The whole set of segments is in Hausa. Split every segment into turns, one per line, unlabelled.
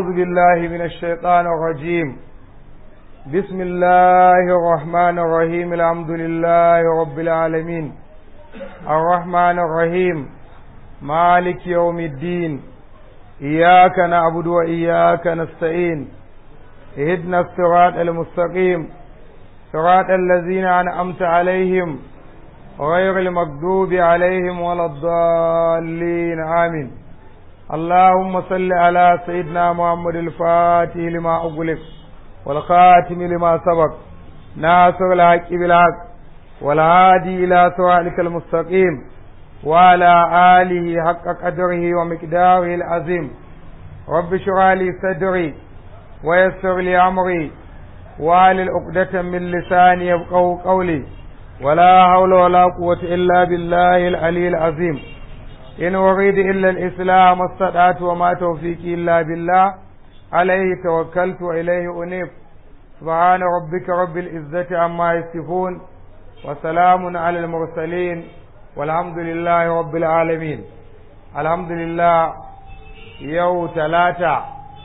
بالله من الشيطان الرجيم بسم الله الرحمن الرحيم الحمد لله رب العالمين الرحمن الرحيم مالك يوم الدين إياك نعبد وإياك نستعين اهدنا الصراط المستقيم صراط الذين أنعمت عليهم غير المغضوب عليهم ولا الضالين آمين اللهم صل على سيدنا محمد الفاتح لما أغلق والخاتم لما سبق ناصر الحق بالحق والهادي إلى صراطك المستقيم وعلى آله حق قدره ومقداره العظيم رب اشرح لي صدري ويسر لي أمري وعلى عقدة من لساني يفقهوا قولي ولا حول ولا قوة إلا بالله العلي العظيم إن أريد إلا الإسلام استطعت وما توفيقي إلا بالله عليه توكلت وإليه أنيب سبحان ربك رب العزة عما يصفون وسلام على المرسلين والحمد لله رب العالمين الحمد لله يوم ثلاثة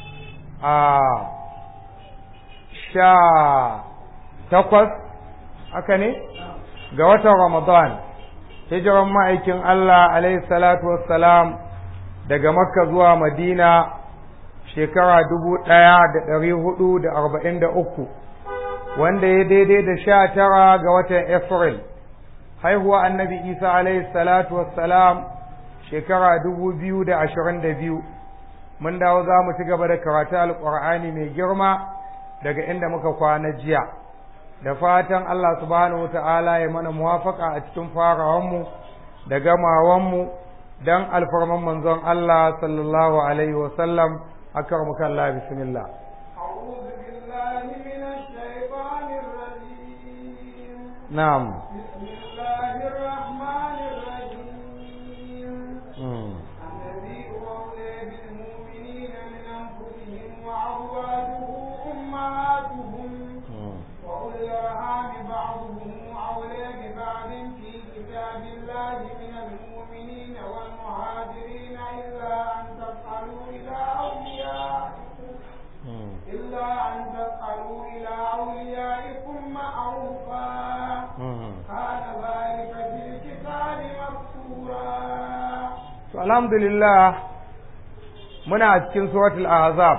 آه sha takwas haka ne ga watan Ramadan hijiran ma'aikin Allah alaihi salatu wassalam daga Makka zuwa Madina shekara dubu ɗaya da ɗari hudu da arba'in da uku wanda ya daidai da sha tara ga watan April haihuwa annabi Isa alaihi salatu wassalam shekara dubu biyu da ashirin da biyu mun dawo za mu ci gaba da karatu alƙur'ani mai girma daga inda muka kwana jiya da fatan Allah subhanahu wata'ala ya mana muwafaka a cikin farawanmu da gamawanmu don alfarman manzon Allah sallallahu alaihi wasallam akar muka Allah bismillah na'am alhamdulillah muna cikin suratul azab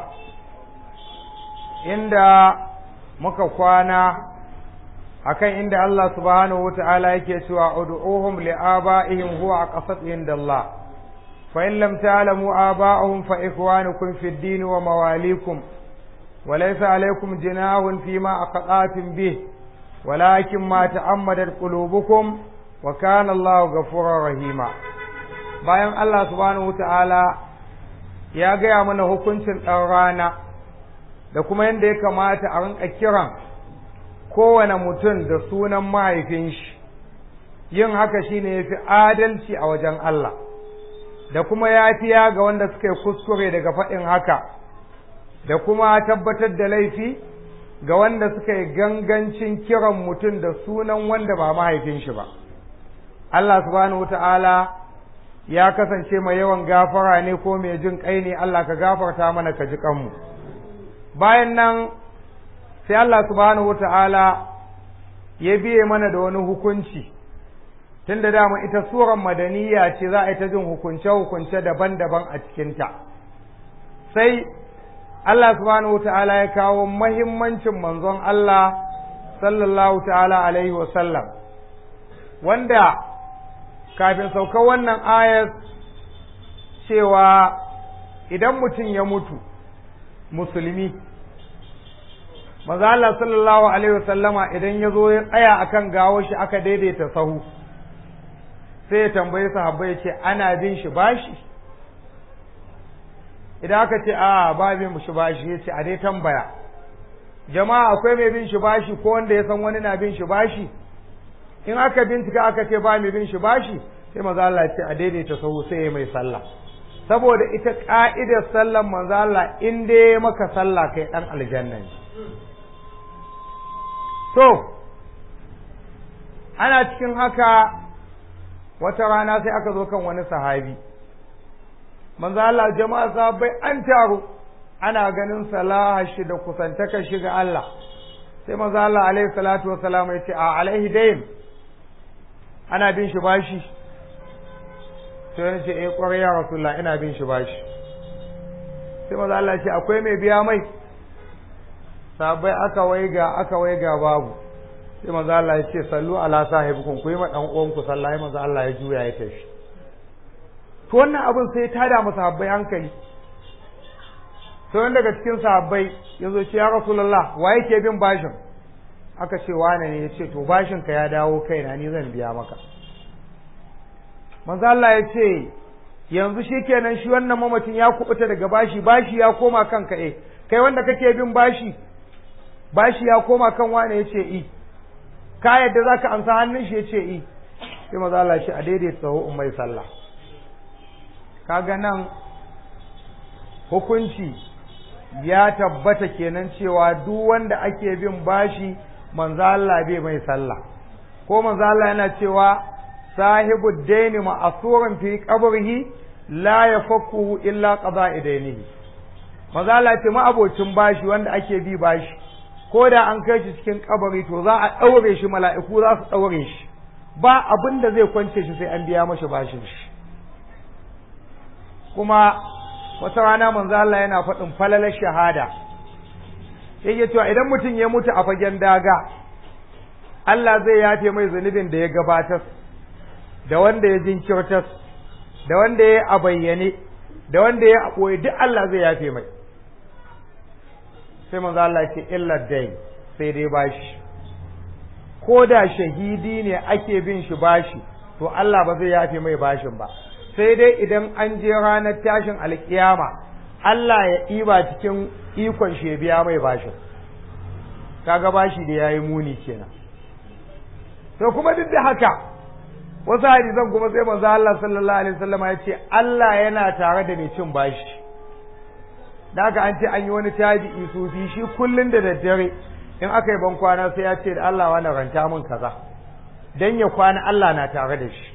inda muka kwana akan inda Allah subhanahu wata'ala yake cewa ud'uhum li'aba'ihim huwa aqsat indallah fa in lam ta'lamu aba'ahum fa ikhwanukum fid din wa mawalikum wa laysa alaykum jinahun fima aqatum bih ولكن ما تعمدت قلوبكم وكان الله غفورا rahima. bayan Allah subhanahu ta'ala ya gaya mana hukuncin ɗan rana da kuma yadda ya kamata a rinka kiran kowane mutum da sunan mahaifin shi yin haka shine ya fi adalci a wajen Allah da kuma yafiya ga wanda suka yi kuskure daga faɗin haka da kuma tabbatar da laifi ga wanda suka yi gangancin kiran mutum da sunan wanda ba mahaifin shi ba Allah subhanahu ta'ala ya kasance mai yawan gafara ne ko mai jin kai ne Allah ka gafarta mana ka ji kanmu bayan nan sai Allah subhanahu wata'ala ya biye mana da wani hukunci tunda dama ita suran madaniya ce za a yi ta jin hukunce-hukunce daban-daban a cikinta sai Allah subhanahu wata'ala ya kawo mahimmancin manzon Allah sallallahu ta'ala alaihi wasallam wanda kafin saukar wannan ayar cewa idan mutum ya mutu musulmi maza Allah sallallahu alaihi wasallama idan ya zo ya tsaya akan gawo shi aka daidaita sahu sai ya tambayi sahabbai ya ce ana bin shi bashi idan aka ce a ba bin shi bashi ya ce a dai tambaya jama'a akwai mai bin shi bashi ko wanda ya san wani na bin shi bashi in aka bincika aka ce ba mai bin shi bashi sai maza Allah ce a daidaita sahu sai ya mai sallah saboda ita ka'idar sallan manzo Allah in dai maka sallah kai dan aljanna ne to ana cikin haka wata rana sai aka zo kan wani sahabi manzo Allah jama'a sahabbai an taru ana ganin salaha shi da kusantaka shi ga Allah sai manzo Allah alaihi salatu wassalam ya ce a alaihi dayn ana bin shi bashi sai ya ce eh kwarai ya rasulullah ina bin shi bashi sai manzo Allah ya ce akwai mai biya mai sabai aka waiga aka waiga babu sai manzo Allah ya ce sallu ala sahibikum ku yi ma dan uwan ku sallah manzo Allah ya juya ya tafi to wannan abin sai ta da masa habbai hankali sai wanda daga cikin sahabbai ya zo ce ya rasulullah wa yake bin bashin aka ce wane ne ya ce to bashin ka ya dawo kaina ni zan biya maka manzo Allah ya ce yanzu shikenan shi wannan mamacin ya kubuta daga bashi bashi ya koma kanka eh kai wanda kake bin bashi bashi ya koma kan wane ya ce i ka yadda zaka amsa hannun shi ya ce i sai manzo Allah shi a daidaita sahu ummai sallah kaga nan hukunci ya tabbata kenan cewa duk wanda ake bin bashi manzo Allah bai mai sallah ko manzo Allah yana cewa sahibu daini ma'asuran fi qabrihi la yafakkuhu illa qada'i dainihi manzo Allah ce ma'abocin bashi wanda ake bi bashi ko da an kai shi cikin kabari to za a daure shi mala'iku za su daure shi ba abin da zai kwance shi sai an biya mashi bashin shi kuma wata rana manzo Allah yana faɗin falalar shahada yake cewa idan mutum ya mutu a fagen daga Allah zai yafe mai zunubin da ya gabatar da wanda ya jinkirtar da wanda ya a bayyane da wanda ya a ɓoye duk Allah zai yafe mai sai manzo Allah ce illa dai sai dai bashi ko da shahidi ne ake bin shi bashi to Allah ba zai yafe mai bashin ba sai dai idan an je ranar tashin alkiyama Allah ya ɗiba cikin ikon shi ya biya mai bashin kaga bashi da yayi muni kenan to kuma duk da haka wasu hadisan kuma sai manzo Allah sallallahu alaihi wasallam ya ce Allah yana tare da mai cin bashi da haka an ce an yi wani tabi'i sufi shi kullun da daddare in aka yi ban kwana sai ya ce da Allah wani ranta min kaza dan ya kwana Allah na tare da shi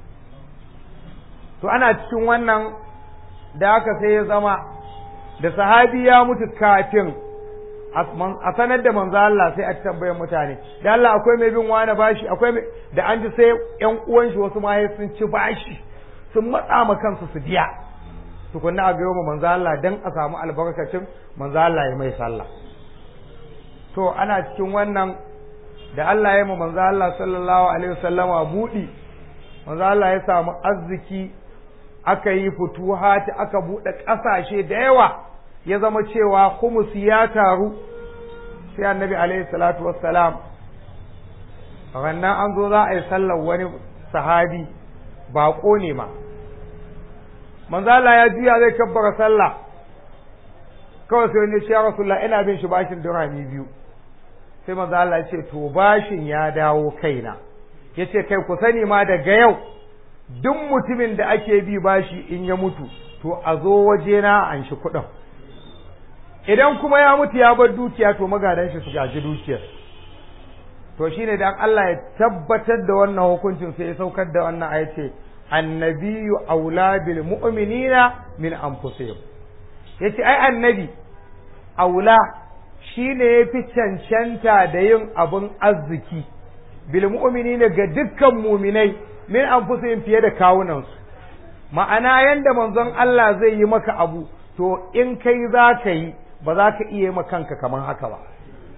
to ana cikin wannan da haka sai ya zama da sahabi ya mutu kafin a sanar da manzo Allah sai a tambaye mutane da Allah akwai mai bin wani bashi akwai mai da an ji sai ƴan uwan shi wasu ma sun ci bashi sun matsa ma kansu su biya tukunna a gayo manzo Allah dan a samu albarkacin manzo Allah ya mai sallah to ana cikin wannan da Allah ya yi manzo Allah sallallahu alaihi wasallama budi manzo Allah ya samu arziki aka yi futuhati aka buɗe ƙasashe da yawa ya zama cewa humusi ya taru sai annabi alaihi salatu wassalam rannan an zo za a yi sallar wani sahabi baƙo ne ma manzala ya juya zai kabbara sallah kawai sai wani ya rasulullah ina bin shi bashin dirhami biyu sai manzala ya ce to bashin ya dawo kaina ya ce kai ku sani ma daga yau duk mutumin da ake bi bashi in ya mutu to a zo wajena an shi kuɗin idan kuma ya mutu ya bar dukiya to magadan shi su gaji dukiyar to shine dan Allah ya tabbatar da wannan hukuncin sai ya saukar da wannan aya ce annabiyyu aula bil mu'minina min anfusihim yace ai annabi aula shine yafi cancanta da yin abun arziki bil mu'minina ga dukkan mu'minai min anfusihim fiye da kawunansu ma'ana yanda manzon Allah zai yi maka abu to in kai za ka yi ba za ka iya ma kanka kamar haka ba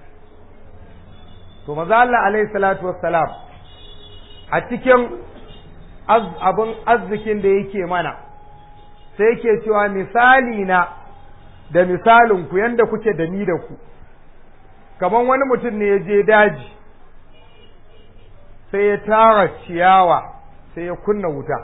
to maza Allah alaihi salatu wassalam a cikin abin arzikin da yake mana sai yake cewa misali na da misalin ku yanda kuke da ni da ku kamar wani mutum ne ya je daji sai ya tara ciyawa sai ya kunna wuta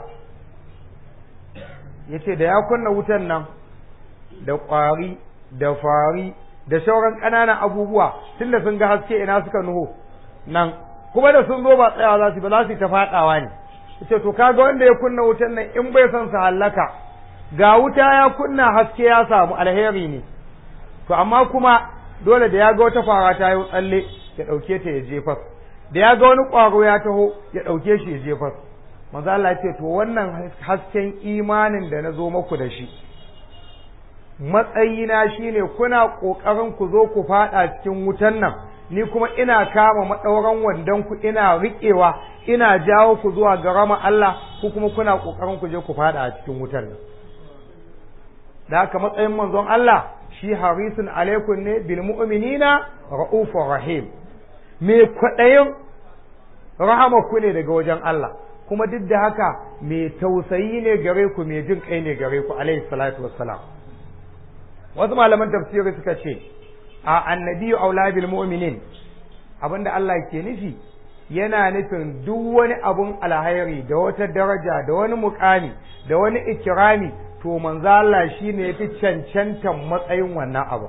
ya ce da ya kunna wutan nan da ƙwari da fari da sauran ƙananan abubuwa tunda sun ga haske ina suka nuho nan kuma da sun zo ba tsayawa za su ba za su ta faɗawa ne ce to kaga wanda ya kunna wutan nan in bai son su hallaka ga wuta ya kunna haske ya samu alheri ne to amma kuma dole da ya ga wata fara ta yi tsalle ya ɗauke ta ya jefar da ya ga wani ƙwaro ya taho ya ɗauke shi ya jefar manzo Allah ya ce to wannan hasken imanin da na zo maku da shi matsayina shine kuna kokarin ku zo ku fada cikin wutan nan ni kuma ina kama madauran wandon ku ina riƙewa ina jawo ku zuwa ga rama Allah ku kuma kuna kokarin ku je ku fada a cikin wutan nan da haka matsayin manzon Allah shi harisun alaikum ne bil mu'minina ra'ufur rahim me kwadayin rahama ku ne daga wajen Allah kuma duk da haka me tausayi ne gare ku me jin kai ne gare ku alaihi salatu wassalam wasu malaman tafsiri suka ce a annabiyu aula bil mu'minin abinda Allah ke nufi yana nufin duk wani abun alhairi da wata daraja da wani mukami da wani ikirami to manzo Allah shine yafi cancantan matsayin wannan abu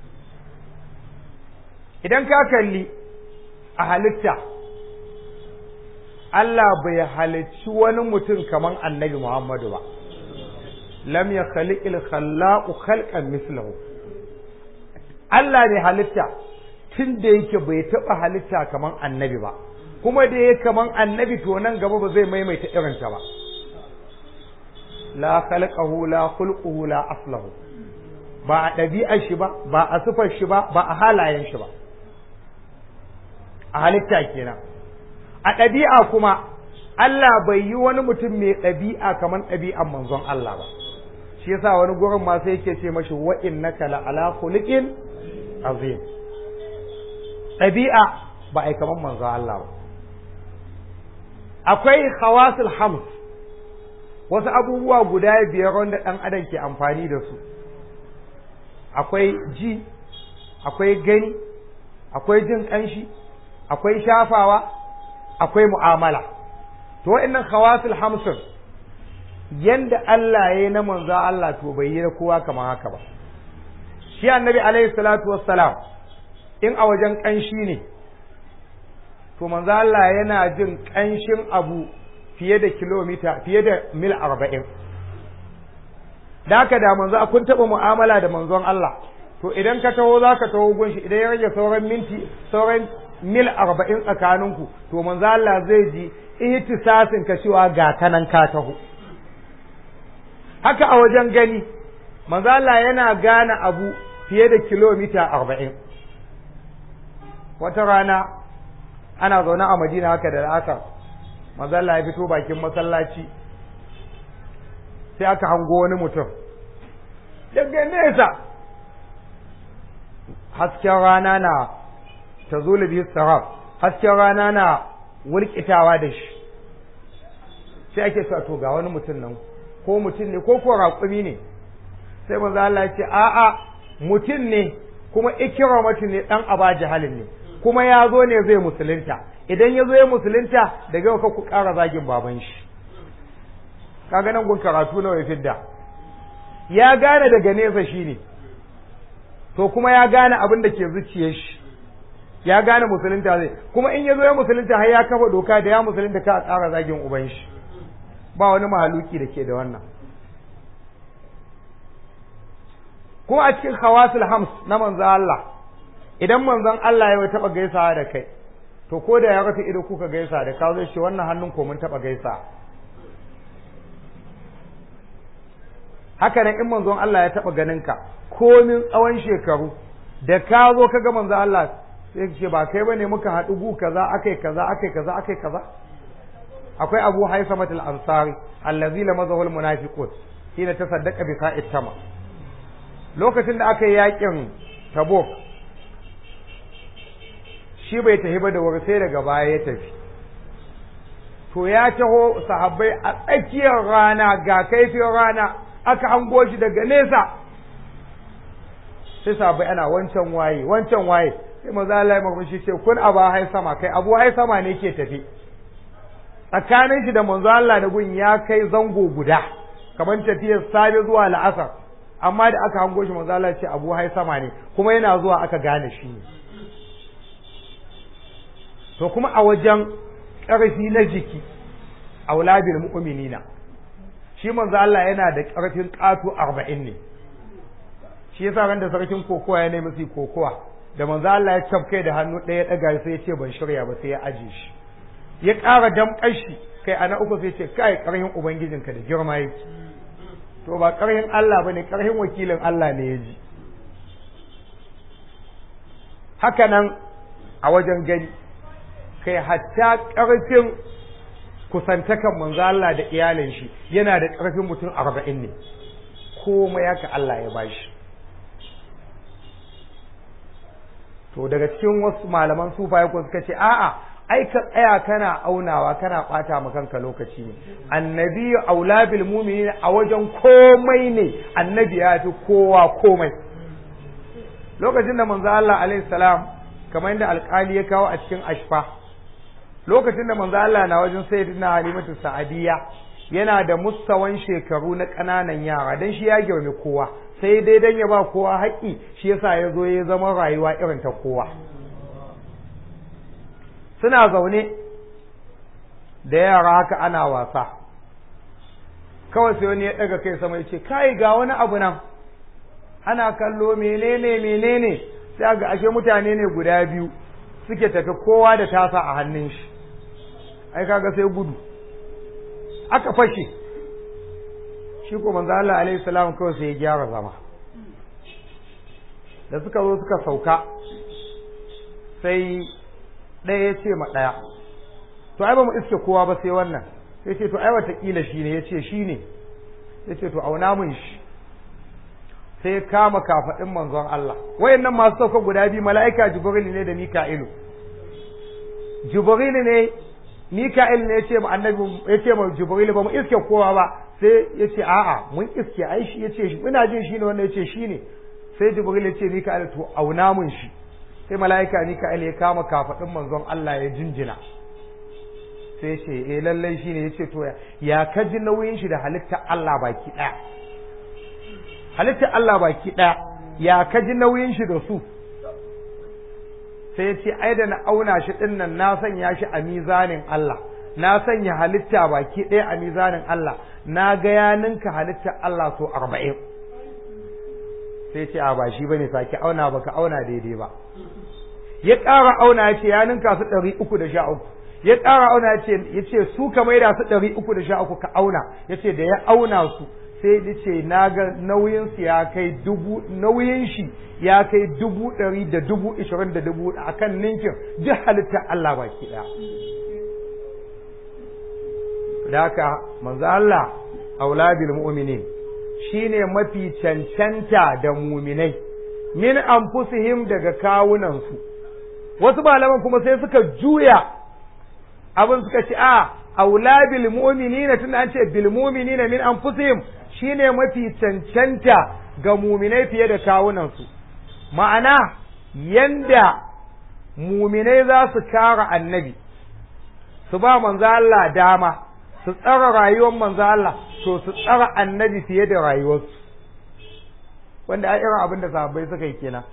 idan ka kalli a halitta Allah bai halicci wani mutum kaman annabi Muhammadu ba lam ya khaliqil khallaqu khalqan mislahu Allah ne halitta tun da yake bai taɓa halitta kaman annabi ba kuma da yake kaman annabi to nan gaba ba zai maimaita irinta ba la khalqahu la khulquhu la aslahu ba a ɗabi'ar shi ba ba a sufar shi ba ba a halayen shi ba a halitta kenan a ɗabi'a kuma Allah bai yi wani mutum mai ɗabi'a kamar ɗabi'an manzon Allah ba shi yasa wani gurin ma sai yake ce mashi wa innaka la ala khuluqin azim ɗabi'a ba ai kamar manzon Allah ba akwai khawasul hams wasu abubuwa guda biyar wanda ɗan adam ke amfani da su akwai ji akwai gani akwai jin ƙanshi akwai shafawa akwai mu'amala to wa'annan khawasul hamsin yanda Allah ya yi na manzo Allah to bai yi na kowa kamar haka ba shi annabi alaihi salatu wassalam in a wajen ƙanshi ne to manzo Allah yana jin ƙanshin abu fiye da kilomita fiye da mil arba'in da haka da manzo kun taɓa mu'amala da manzon Allah to idan ka taho za ka taho gunshi idan ya rage sauran minti sauran mil arba'in tsakaninku to manzo Allah zai ji ihtisasin ka cewa ga kanan ka taho haka a wajen gani manzo Allah yana gane abu fiye da kilomita arba'in wata rana ana zaune a Madina haka da la'asar manzo Allah ya fito bakin masallaci sai aka hango wani mutum daga nesa hasken rana na ta zulubi saraf hasken rana na wulkitawa da shi sai ake sa to ga wani mutum nan ko mutum ne ko ko raƙumi ne sai manzo Allah ya ce a'a mutum ne kuma ikramatu ne dan aba jahalin ne kuma ya zo ne zai musulunta idan ya zo ya musulunta daga yau ku ƙara zagin baban shi kaga nan gun karatu nawa ya fidda ya gane daga nesa shi ne to kuma ya gane abin da ke zuciyar shi ya gane musulunta zai kuma in ya zo ya musulunta har ya kafa doka da ya musulunta ka a ƙara zagin uban shi ba wani mahaluki da ke da wannan kuma a cikin hawasul hams na manzon Allah idan manzon Allah ya taɓa gaisawa da kai to ko da ya rufe ido kuka gaisa da ka zai shi wannan hannun ko mun taɓa gaisa haka nan in manzon Allah ya taɓa ganin ka komin tsawon shekaru da ka zo ka ga manzon Allah sai ce ba kai bane muka haɗu gu kaza akai kaza akai kaza akai kaza akwai Abu Haisamat al-Ansari allazi lamazahu al-munafiqun hina tasaddaqa bi sa'it tama lokacin da aka yi yakin Tabuk shi bai tafi ba da wuri sai daga baya ya tafi to ya taho sahabbai a tsakiyar rana ga kaifin rana aka hango shi daga nesa sai sahabbai ana wancan waye wancan waye sai maza Allah ya shi ce kun abu hai sama kai abu hai sama ne ke tafi tsakanin shi da manzo Allah da gun ya kai zango guda kamar tafiyar safe zuwa la'asar amma da aka hango shi manzo Allah ya ce abu hai sama ne kuma yana zuwa aka gane shi ne to kuma a wajen ƙarfi na jiki auladil mu'minina shi manzo Allah yana da ƙarfin ƙato arba'in ne shi yasa ran da sarkin kokowa ya nemi su kokowa da manzo Allah ya cafkai da hannu ɗaya ɗaga sai ya ce ban shirya ba sai ya aje shi ya ƙara damƙar shi kai ana uku sai ce kai ƙarfin ubangijinka da girma yake to ba ƙarhin Allah bane ƙarhin wakilin Allah ne ya ji haka nan a wajen gani kai hatta ƙarfin kusantakan manzo Allah da iyalin shi yana da ƙarfin mutum arba'in ne komai haka Allah ya bashi to daga cikin wasu malaman sufaye ko suka ce a'a ai ka tsaya kana aunawa kana bata ma kanka lokaci ne annabi aula bil mu'minin a wajen komai ne annabi ya fi kowa komai lokacin da manzo Allah alaihi salam kamar yadda alƙali ya kawo a cikin ashfa lokacin da manzo Allah na wajen sayyidina halimatu sa'adiyya yana da mustawan shekaru na ƙananan yara dan shi ya girme kowa sai dai dan ya ba kowa haƙƙi shi yasa ya zo ya zama rayuwa irin ta kowa suna zaune da yara haka ana wasa kawai sai wani ya ɗaga kai sama ya ce kai ga wani abu nan ana kallo menene menene sai ga ashe mutane ne guda biyu suke tafi kowa da tasa a hannun shi ai kaga sai gudu aka fashe shi ko manzo Allah alaihi salam kawai sai ya gyara zama da suka zo suka sauka sai ɗaya ya ce ma ɗaya to ai ba mu iske kowa ba sai wannan sai ce to ai watakila shi ne ya ce shi ne ya ce to auna mun shi sai kama kafaɗin manzon Allah wayannan masu sauka guda biyu mala'ika jibril ne da mika'ilu jibril ne mika'il ne ya ce ma annabi ya ce ma jibril ba mu iske kowa ba sai ya ce a'a mun iske ai shi ya ce shi ina jin shi ne wannan ya ce shi ne sai jibril ya ce mika'il to auna mun shi sai mala'ika mika'il ya kama kafaɗin manzon Allah ya jinjina sai ya ce eh lallai shi ne ya ce to ya ka ji nauyin shi da halitta Allah baki ɗaya halitta Allah baki ɗaya ya ka ji nauyin shi da su sai ya ce ai da na auna shi ɗin nan na sanya shi a mizanin Allah na sanya halitta baki ɗaya a mizanin Allah na ga ya ninka halitta Allah so arba'in sai ce a ba shi bane sake auna baka auna daidai ba ya ƙara auna ya ce ya ninka su ɗari uku da sha uku ya ƙara auna ya ce ya ce su ka maida su ɗari uku da sha uku ka auna ya ce da ya auna su sai ya ce na ga nauyin su ya kai dubu nauyin shi ya kai dubu ɗari da dubu ishirin da dubu a kan ninkin duk halittar Allah baki ɗaya. Da haka manzo Allah aula bil mu'minin shine mafi cancanta da muminai min anfusihim daga kawunansu wasu malaman kuma sai suka juya abin suka ce a aula bil mu'minina tunda an ce bil mu'minina min anfusihim shine mafi cancanta ga muminai fiye da kawunansu ma'ana yanda muminai za su kara annabi su ba manzo Allah dama su tsara rayuwar manzo Allah to su tsara annabi fiye da rayuwarsu wanda a irin abin da sahabbai suka yi kenan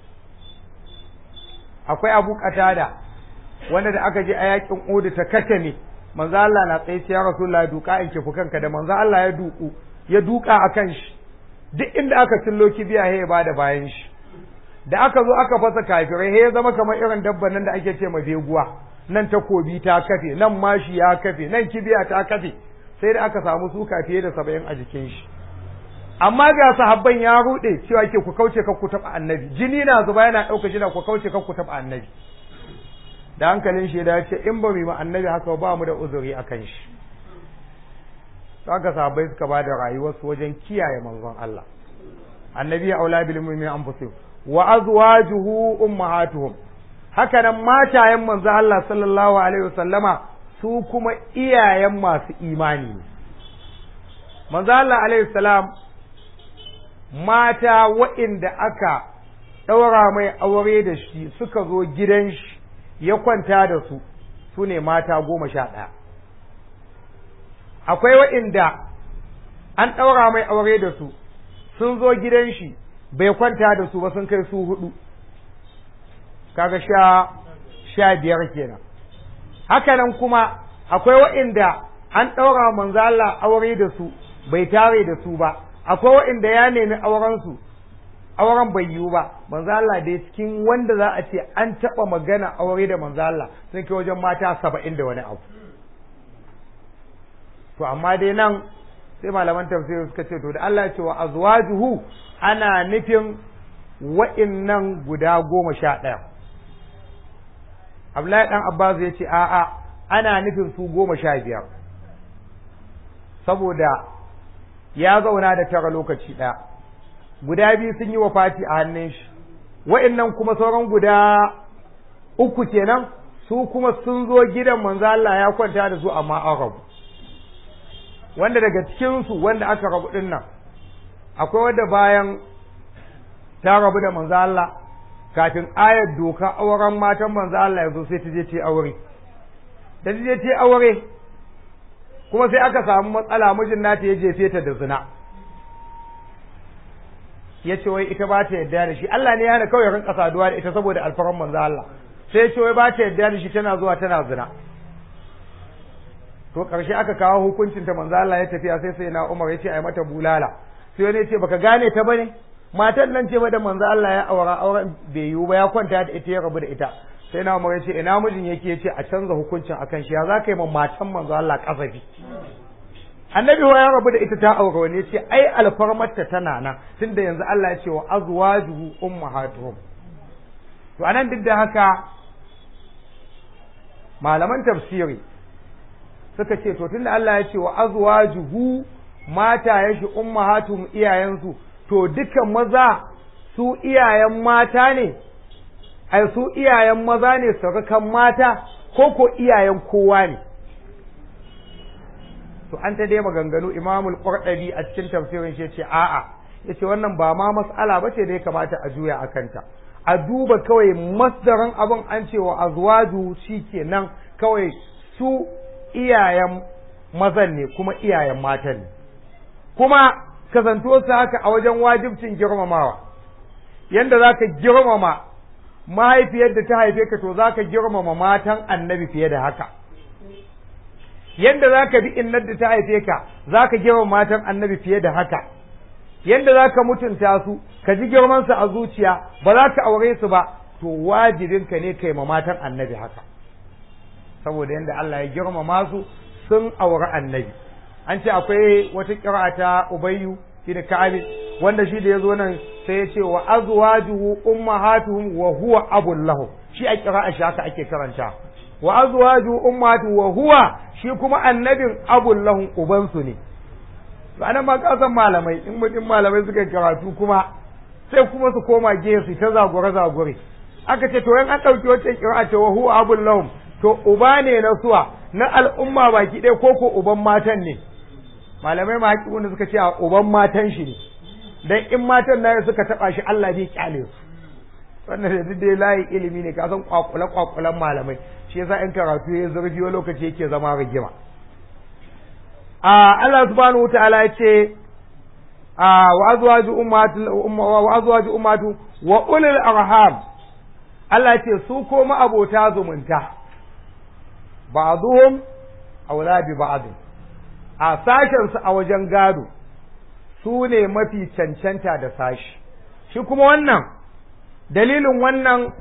akwai abu katada wanda da aka je a yakin Uhud ta kace ne manzo Allah na tsaye ya Rasulullahi duka in kifu kanka da manzo Allah ya duku ya duka akan shi duk inda aka cillo kibiya ya bada bayan shi da aka zo aka fasa kafirai ya zama kamar irin dabban nan da ake ce ma beguwa nan takobi ta kafe nan mashi ya kafe nan kibiya ta kafe sai da aka samu suka fiye da saba'in a jikin shi amma ga sahabban ya rude cewa ke ku kauce kan ku taɓa annabi jini na zuba yana ɗauka jina ku kauce kan ku taɓa annabi da hankalin shi da ce in ba mu yi annabi haka ba mu da uzuri a kan shi haka sahabbai suka ba da rayuwarsu wajen kiyaye manzon Allah annabi ya aula bil mu'minin anfusihim wa azwajuhu ummahatuhum haka nan matayen manzon Allah sallallahu alaihi wasallama su kuma iyayen masu imani ne manzon Allah alaihi salam mata waɗanda aka ɗaura mai aure da shi suka zo gidan shi ya kwanta da su su ne mata goma sha ɗaya akwai waɗanda an ɗaura mai aure da su sun zo gidan shi bai kwanta da su ba sun kai su hudu kaga sha sha biyar kenan hakanan kuma akwai waɗanda an ɗaura manzo Allah aure da su bai tare da su ba akwai waɗanda ya nemi auren su auren bai yiwu ba manzo Allah dai cikin wanda za a ce an taɓa magana aure da manzo Allah sun kai wajen mata saba'in da wani abu to amma dai nan sai malaman tafsiri suka ce to da Allah ya ce wa azwajuhu ana nufin wa'innan guda goma sha ɗaya Abdullahi dan Abbas ya ce a'a ana nufin su goma sha biyar saboda ya zauna da tara lokaci ɗaya guda biyu sun yi wa fati a hannun shi wa'innan kuma sauran guda uku kenan su kuma sun zo gidan manzo Allah ya kwanta da su amma an rabu wanda daga cikinsu wanda aka rabu din nan akwai wanda bayan ta rabu da manzo Allah kafin ayar doka auren matan manzo Allah ya zo sai ta je ta aure da ta je ta aure kuma sai aka samu matsala mijin nata ya jefe ta da zina ya ce wai ita ba ta yarda da shi Allah ne ya hana kawai rinka saduwa da ita saboda alfaran manzo Allah sai ya ce wai ba ta yarda da shi tana zuwa tana zina to karshe aka kawo hukuncin ta manzo Allah ya tafiya sai sai na Umar ya ce ai mata bulala sai wani ya ce baka gane ta bane matan nan ce ba da manzo Allah ya aura auren bai yiwu ba ya kwanta da ita ya rabu da ita sai na Umar ya ce ina mijin yake ya ce a canza hukuncin akan shi ya za ka yi ma matan manzo Allah kasafi annabi ya rabu da ita ta aure wani ya ce ai alfarmarta tana nan tunda yanzu Allah ya ce wa azwajuhu ummahatuhum to anan duk da haka malaman tafsiri suka ce to tunda Allah ya ce wa azwajuhu mata ya shi ummahatuhum iyayensu to dukan maza su iyayen mata ne ai su iyayen maza ne surukan mata ko ko iyayen kowa ne to an ta dai maganganu imamul qurdabi a cikin tafsirin shi yace a'a yace wannan ba ma mas'ala bace da ya kamata a juya a kanta a duba kawai masdarin abin an ce wa azwaju shikenan kawai su iyayen mazan ne kuma iyayen matan ne kuma kasantuwar su haka a wajen wajibcin girmamawa yanda zaka girmama mahaifiyar da ta haife ka to zaka girmama matan annabi fiye da haka yanda za ka bi innar da ta haife ka za ka girma matan annabi fiye da haka yanda za ka mutunta su ka ji girmansu a zuciya ba za ka aure su ba to wajibinka ne kai ma matan annabi haka saboda yanda Allah ya girmama su sun aure annabi an ce akwai wata kira ta ubayyu shi da ka'abi wanda shi da ya zo nan sai ya ce wa azwajuhu ummahatuhum wa huwa abul lahu shi a kira shi haka ake karanta wa azwaju ummatu wa huwa shi kuma annabin abul lahum ubansu ne to anan ma kasan malamai in mutum malamai suka karatu kuma sai kuma su koma gefe su ta zagore zagore aka ce to yan an dauki wacce kira ce wa huwa abul lahum to uba ne na suwa na al'umma baki ɗaya ko ko uban matan ne malamai ma haƙiƙun da suka ce a uban matan shi ne dan in matan na suka taba shi Allah bai kyale su wannan da dai layi ilimi ne ka san kwakule kwakulan malamai shi yasa in karatu ya zurfi wani lokaci yake zama rigima a Allah subhanahu wataala ya ce a wa azwaju ummatu wa azwaju ummatu wa ulul arham Allah ya ce su ko abota zumunta ba'dhum awla bi ba'd a sashen su a wajen gado su ne mafi cancanta da sashi shi kuma wannan dalilin wannan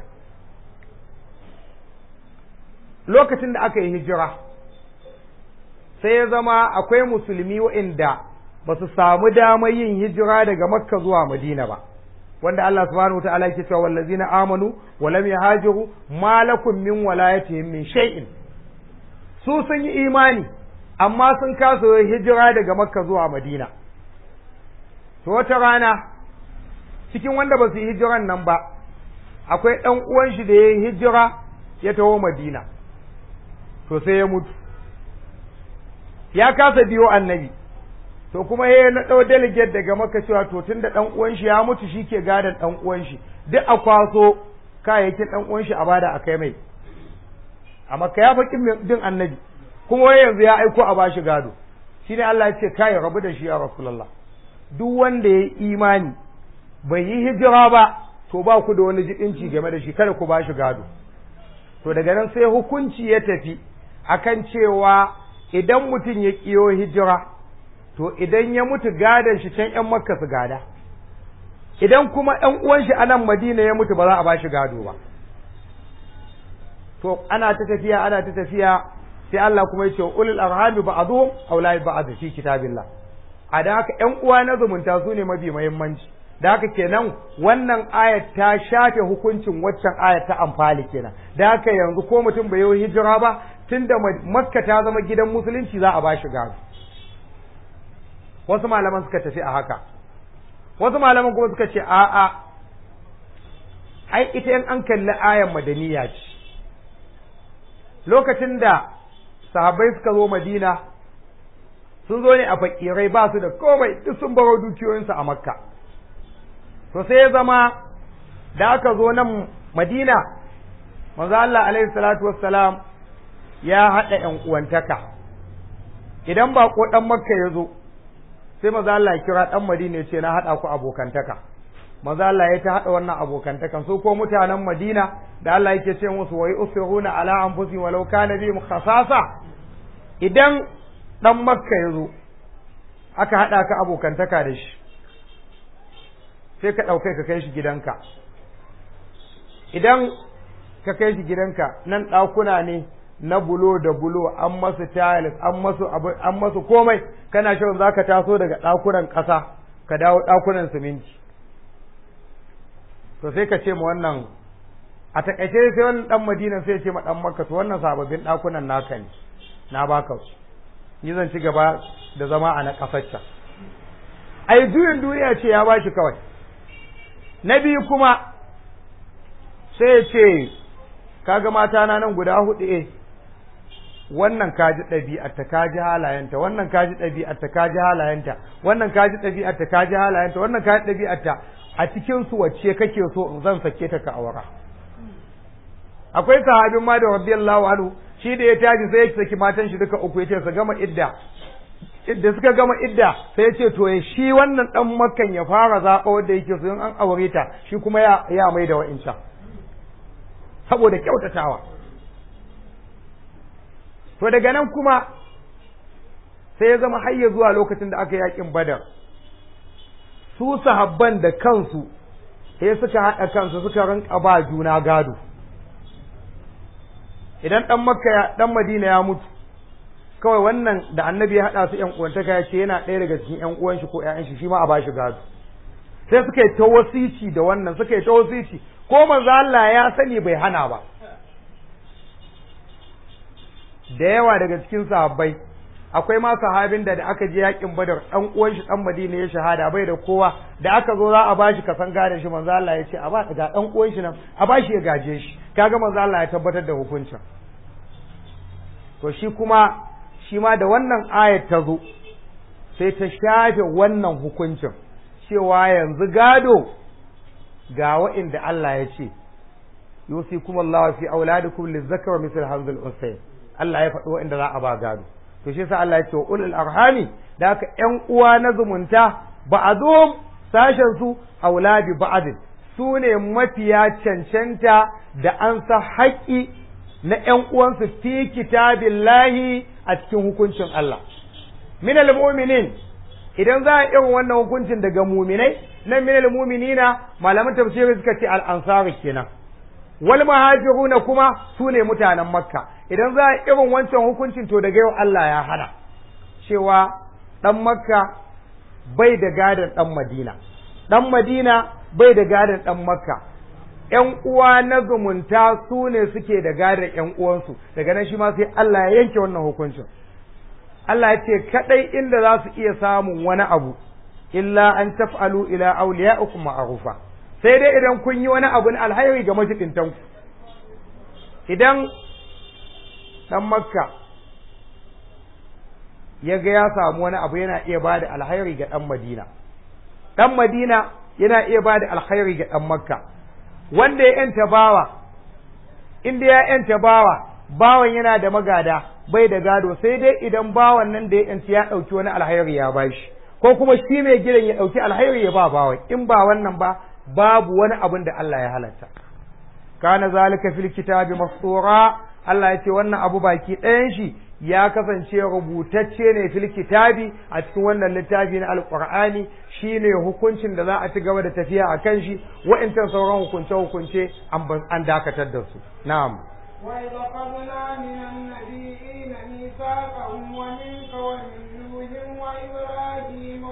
lokacin da aka yi hijira sai ya zama akwai musulmi waɗanda ba su samu damar yin hijira daga makka zuwa madina ba wanda Allah subhanahu wa ta'ala yake cewa wallazina amanu wa lam yahajiru ma lakum min walayatihim min shay'in su sun yi imani amma sun kasa hijira daga makka zuwa madina to wata rana cikin wanda ba su yi hijiran nan ba akwai ɗan uwan shi da ya yi hijira ya taho madina to sai ya mutu ya kasa biyo annabi to kuma ya na ɗau delegate daga maka cewa to tun da ɗan uwan shi ya mutu shi ke gadon ɗan uwan shi duk a kwaso kayayyakin ɗan uwan shi a bada a kai mai a maka ya faƙi din annabi kuma wai yanzu ya aiko a bashi gado shine Allah ya ce kai rabu da shi ya rasulullah duk wanda ya yi imani bai yi hijira ba to ba ku da wani jiɗinci game da shi kada ku bashi gado to daga nan sai hukunci ya tafi akan cewa idan mutum ya kiyo hijira to idan ya mutu gadon shi can ‘yan makka su gada idan kuma ‘yan uwan shi a nan madina ya mutu ba za a ba shi gado ba to ana ta tafiya ana ta tafiya sai Allah kuma ya ce ulul arhami ba'dhum aula ba'd fi kitabillah a da haka ƴan uwa na zumunta su ne mafi muhimmanci da haka kenan wannan ayat ta shafe hukuncin waccan ayat ta amfali kenan da haka yanzu ko mutum bai yi hijira ba tunda makka ta zama gidan musulunci za a bashi gado wasu malaman suka tafi a haka wasu malaman kuma suka ce a'a ai ita in an kalli ayan madaniya ce lokacin da sahabbai suka zo madina sun zo ne a fakirai ba su da komai duk sun baro dukiyoyinsu a makka to sai ya zama da aka zo nan madina manzo Allah alaihi salatu wassalam ya haɗa ƴan uwantaka idan ba ko ɗan makka ya zo sai maza Allah ya kira ɗan madina ya ce na haɗa ku abokantaka maza Allah ya ta haɗa wannan abokantakan su ko mutanen madina da Allah yake ce musu wai usiruna ala anfusihim walau kana bihim khasasa idan ɗan makka ya zo aka haɗa ka abokantaka da shi sai ka ɗaukai ka kai shi gidanka idan ka kai shi gidanka nan ɗakuna ne na bulo da bulo an masu tiles an masu an masu komai kana shan zaka taso daga ɗakunan ƙasa ka dawo ɗakunan siminti to sai ka ce ma wannan a takaice sai wannan dan Madina sai ya ce ma dan Makka to wannan sababbin ɗakunan naka ne na baka su ni zan ci gaba da zama a na ƙasar can ai juyin duniya ce ya bashi kawai na biyu kuma sai ya ce kaga mata na nan guda hudu eh wannan kaji ɗabi'arta kaji halayenta wannan kaji ɗabi'arta kaji halayenta wannan kaji ɗabi'arta kaji halayenta wannan kaji ɗabi'arta a cikin su wacce kake so zan sake ta ka aura akwai sahabin ma da radiyallahu anhu shi da ya tashi sai ya saki matan shi duka uku yace su gama idda idda suka gama idda sai ya ce to ya shi wannan dan makkan ya fara zaɓa wanda yake so in an aure ta shi kuma ya ya mai da wa'incan saboda kyautatawa to daga nan kuma sai ya zama har zuwa lokacin da aka yakin badar su sahabban da kansu sai suka haɗa kansu suka rinka ba juna gado idan ɗan makka ɗan madina ya mutu kawai wannan da annabi ya haɗa su ƴan uwantaka ya ce yana ɗaya daga cikin ƴan uwan shi ko ƴaƴan shi shi ma a ba shi gado sai suka yi ta wasici da wannan suka yi ta wasici ko manzo Allah ya sani bai hana ba da yawa daga cikin sahabbai akwai ma sahabin da da aka je yakin badar dan uwan shi dan madina ya shahada bai da kowa da aka zo za a bashi kasan gadon shi manzo Allah ya ce a ba ga dan uwan shi nan a bashi ya gaje shi kaga manzo Allah ya tabbatar da hukuncin to shi kuma shi ma da wannan ayat ta zo sai ta shafe wannan hukuncin cewa yanzu gado ga wa'inda Allah ya ce yusikum Allah fi auladikum lizzakar misal hazil unsay Allah ya faɗi wa'inda za a ba gado to shi yasa Allah ya ce wa ulul arhami da haka ƴan uwa na zumunta ba'dhum sashen su auladi ba'din su ne mafiya cancanta da an sa haƙƙi na ƴan uwansu fi kitabillahi a cikin hukuncin Allah min almu'minin idan za a irin wannan hukuncin daga muminai nan min almu'minina malaman tafsiri suka ce al-ansari kenan wal muhajiruna kuma su ne mutanen makka idan za a irin wancan hukuncin to daga yau Allah ya hana cewa dan makka bai da gadon dan madina dan madina bai da gadon dan makka ƴan uwa na zumunta su ne suke da gadon ƴan uwansu daga nan shi ma sai Allah ya yanke wannan hukuncin Allah ya ce kadai inda za su iya samun wani abu illa an taf'alu ila awliyaikum ma'rufa sai dai idan kun yi wani abu na alhairi ga majidintan ku idan dan makka ya ga ya samu wani abu yana iya bada alhairi ga dan madina dan madina yana iya bada alhairi ga dan makka wanda ya yanta bawa inda ya yanta bawa bawan yana da magada bai da gado sai dai idan bawan nan da ya yanci ya ɗauki wani alhairi ya bashi ko kuma shi mai gidan ya ɗauki alhairi ya ba bawan in ba wannan ba babu wani abin da Allah ya halatta kana zalika fil kitabi mastura Allah ya ce wannan abu baki ɗayan shi ya kasance rubutacce ne fil kitabi a cikin wannan littafi na alqur'ani shine hukuncin da za a ci gaba da tafiya a kan shi wa'intan sauran hukunce hukunce an dakatar da su na'am
وإذ أخذنا من النبيين ميثاقهم ومنك ومن نوح وإبراهيم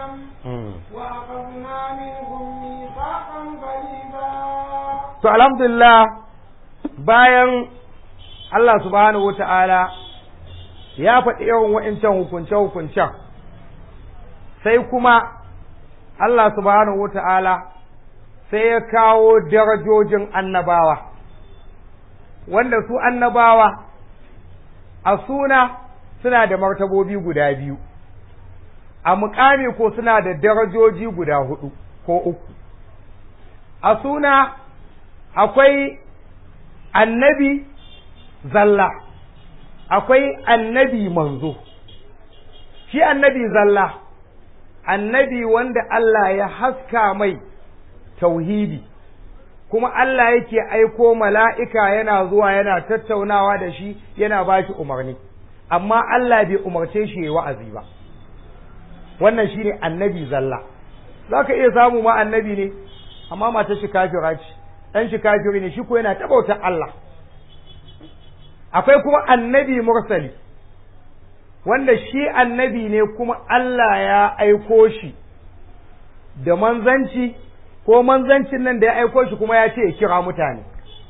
مريم وأخذنا منهم ميثاقا غليظا
to alhamdulillah bayan Allah subhanahu wata'ala ya faɗi yawan wa'incan hukunce-hukuncen sai kuma Allah subhanahu wata'ala sai ya kawo darajojin annabawa wanda su annabawa a suna suna da martabobi guda biyu a muƙami ko suna da darajoji guda hudu ko uku a suna akwai annabi zalla akwai annabi manzo shi annabi zalla annabi wanda Allah ya haska mai tauhidi kuma Allah yake aiko mala'ika yana zuwa yana tattaunawa da shi yana ba shi umarni amma Allah bai umarce shi ya wa'azi ba wannan shi ne annabi zalla za ka iya samu ma annabi ne amma matar shi kafira ce ɗan shi kafiri ne shi ko yana tabautar Allah akwai kuma annabi mursali wanda shi annabi ne kuma Allah ya aiko shi da manzanci ko manzancin nan da ya aiko shi kuma ya ce ya kira mutane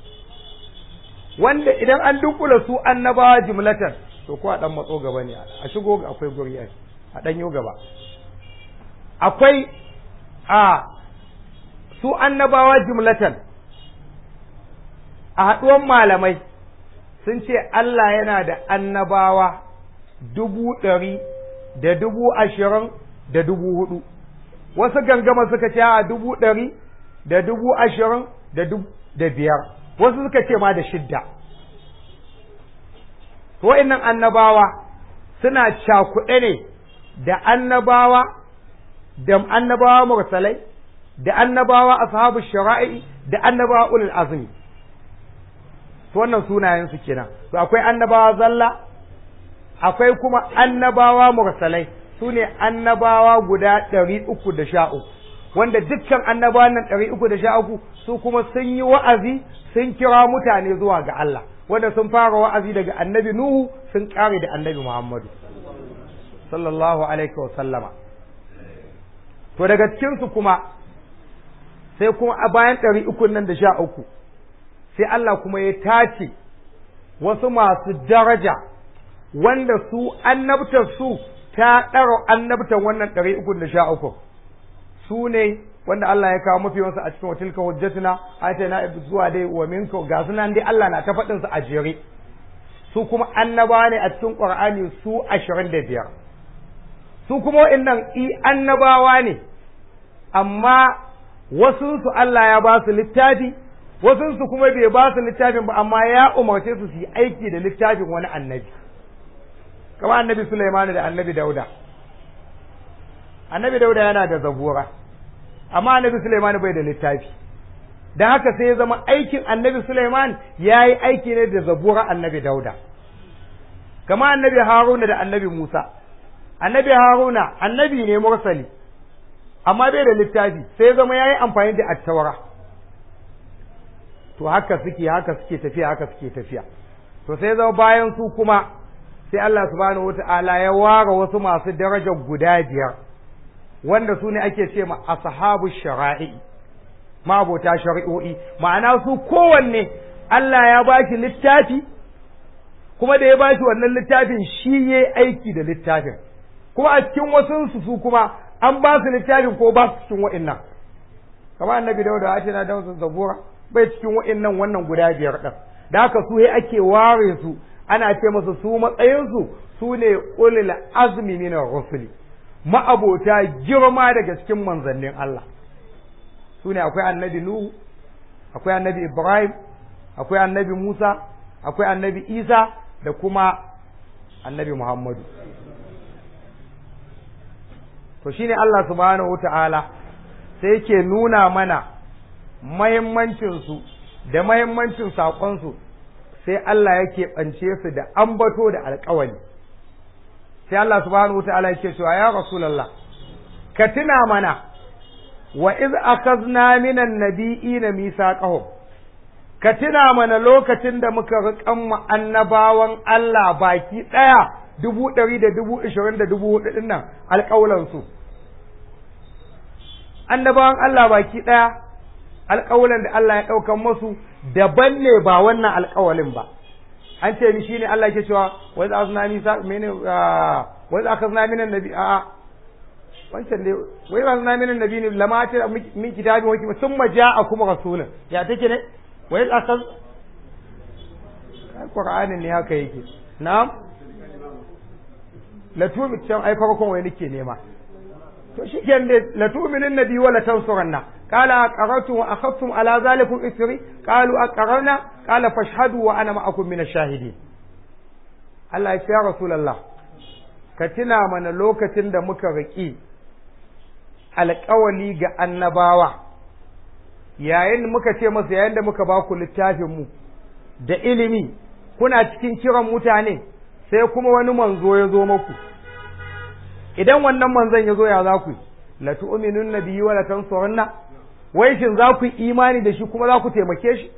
wanda idan an dunkula su annabawa jimlatan to ko a dan matso gaba ne a shigo akwai guri a dan yo gaba akwai a su annabawa jimlatan a haɗuwan malamai sun ce Allah yana da annabawa dubu ɗari da dubu ashirin da dubu hudu wasu gangama suka ce a dubu ɗari da dubu ashirin da da biyar wasu suka ce ma da shidda wa'innan annabawa suna cakuɗe ne da annabawa da annabawa mursalai da annabawa ashabu shara'i da annabawa ulul azmi to wannan sunayen su kenan to akwai annabawa zalla akwai kuma annabawa mursalai su ne annabawa guda ɗari uku da sha uku wanda dukkan annabawan nan ɗari uku da sha uku su kuma sun yi wa'azi sun kira mutane zuwa ga Allah wanda sun fara wa'azi daga annabi Nuhu sun ƙare da annabi Muhammadu sallallahu alaihi wa sallama to daga cikinsu kuma sai kuma a bayan ɗari uku nan da sha uku sai Allah kuma ya tace wasu masu daraja wanda su annabtar su ta ɗara annabtar wannan ɗari uku da sha uku su ne wanda Allah ya kawo mafi wasu a cikin watilka hujjatuna ayata na zuwa dai wa minka ga sunan dai Allah na ta faɗin su a jere su kuma annaba ne a cikin Qur'ani su ashirin da biyar su kuma wa'annan i annabawa ne amma wasu su Allah ya ba su littafi wasu su kuma bai ba su littafin ba amma ya umarce su su yi aiki da littafin wani annabi kamar annabi Sulaiman da annabi Dauda annabi Dauda yana da zabura amma annabi Sulaiman bai da littafi dan haka sai ya zama aikin annabi Sulaiman ya yi aiki ne da zabura annabi Dauda kamar annabi Haruna da annabi Musa annabi Haruna annabi ne mursali amma bai da littafi sai ya zama ya yi amfani da attawara to haka suke haka suke tafiya haka suke tafiya to sai zama bayan su kuma sai Allah subhanahu wata'ala ya ware wasu masu darajar guda biyar wanda su ne ake ce ma ashabu shara'i mabota shari'o'i ma'ana su kowanne Allah ya ba shi littafi kuma da ya ba shi wannan littafin shi ya aiki da littafin kuma a cikin wasu su kuma an ba su littafin ko ba su cikin wa'innan kamar annabi dauda ya ce na dausa zabura bai cikin wa'innan wannan guda biyar ɗin da haka su ake ware su ana ce masa su matsayinsu su ne ulil azmi min rusuli ma'abota girma daga cikin manzannin Allah su ne akwai annabi Nuhu akwai annabi Ibrahim akwai annabi Musa akwai annabi Isa da kuma annabi Muhammadu to shine Allah subhanahu wata'ala sai yake nuna mana mahimmancinsu da mahimmancin saƙonsu sai Allah yake ɓance su da ambato da alƙawari sai Allah subhanahu wata'ala yake cewa ya Rasulallah ka tuna mana wa iz akhazna minan nabiyina misaqahum ka tuna mana lokacin da muka riƙan mu annabawan Allah baki ɗaya dubu ɗari da dubu ishirin da dubu hudu ɗin nan alƙawlansu annabawan Allah baki ɗaya alƙawalin da Allah ya ɗaukan masu daban ne ba wannan alƙawalin ba an ce mi shine Allah ke cewa wa za azna ni sa mene wa za akazna minan nabi a wancan dai wai ba azna minan nabi ne lama ta min kitabin wa kuma summa ja'akum rasulun ya take ne wai akaz Qur'anin ne haka yake na'am la tubi can ai farkon wai nake nema to shikenan dai la tu'minin nabi wa la tansuranna qala aqarrtum wa akhadtum ala zalikum isri qalu aqarrna qala fashhadu wa ana ma'akum min ash-shahidin Allah ya ce ya rasulullah ka tuna mana lokacin da muka riki alƙawali ga annabawa yayin muka ce masa yayin da muka ba ku littafin mu da ilimi kuna cikin kiran mutane sai kuma wani manzo ya zo maku idan wannan manzon ya zo ya za ku yi la tu'minun nabiyyi wa la tansurunna wai shin za ku yi imani da shi kuma za ku taimake shi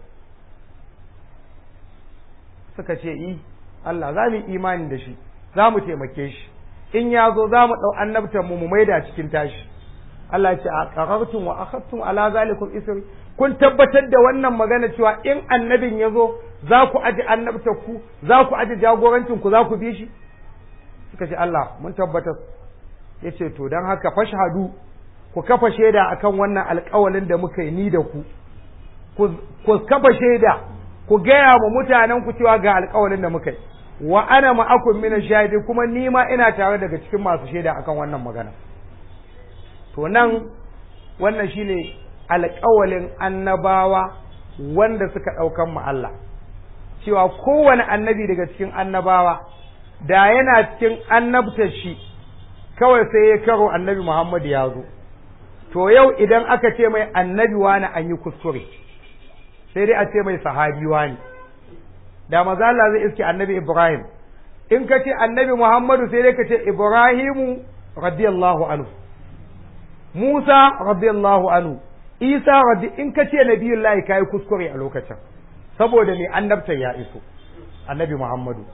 suka ce i Allah za mu yi imani da shi za mu taimake shi in ya zo za mu ɗau annabtar mu mu maida cikin tashi Allah ya ce a qarartum wa akhadtum ala zalikum isri kun tabbatar da wannan magana cewa in annabin ya zo za ku aji annabtar ku za ku aji jagorancin ku za ku bi shi suka ce Allah mun tabbatar ya ce to don haka fashhadu ku kafa shaida akan wannan alƙawalin da muka yi ni da ku ku kafa shaida ku gaya wa mutanen ku cewa ga alƙawalin da muka yi wa ana ma'akum min shahidi kuma ni ma ina tare daga cikin masu shaida akan wannan magana to nan wannan shine alƙawalin annabawa wanda suka ɗaukan mu Allah cewa kowane annabi daga cikin annabawa da yana cikin annabtar shi kawai sai ya karo annabi Muhammad ya zo to yau idan aka ce mai annabi wani an yi kuskure sai dai a ce mai sahabi wani da maza Allah zai iske annabi Ibrahim in ka ce annabi Muhammadu sai dai ka ce Ibrahimu radiyallahu anhu Musa radiyallahu anhu Isa radi in ka ce nabiyullahi kai kuskure a lokacin saboda mai annabta ya iso annabi Muhammadu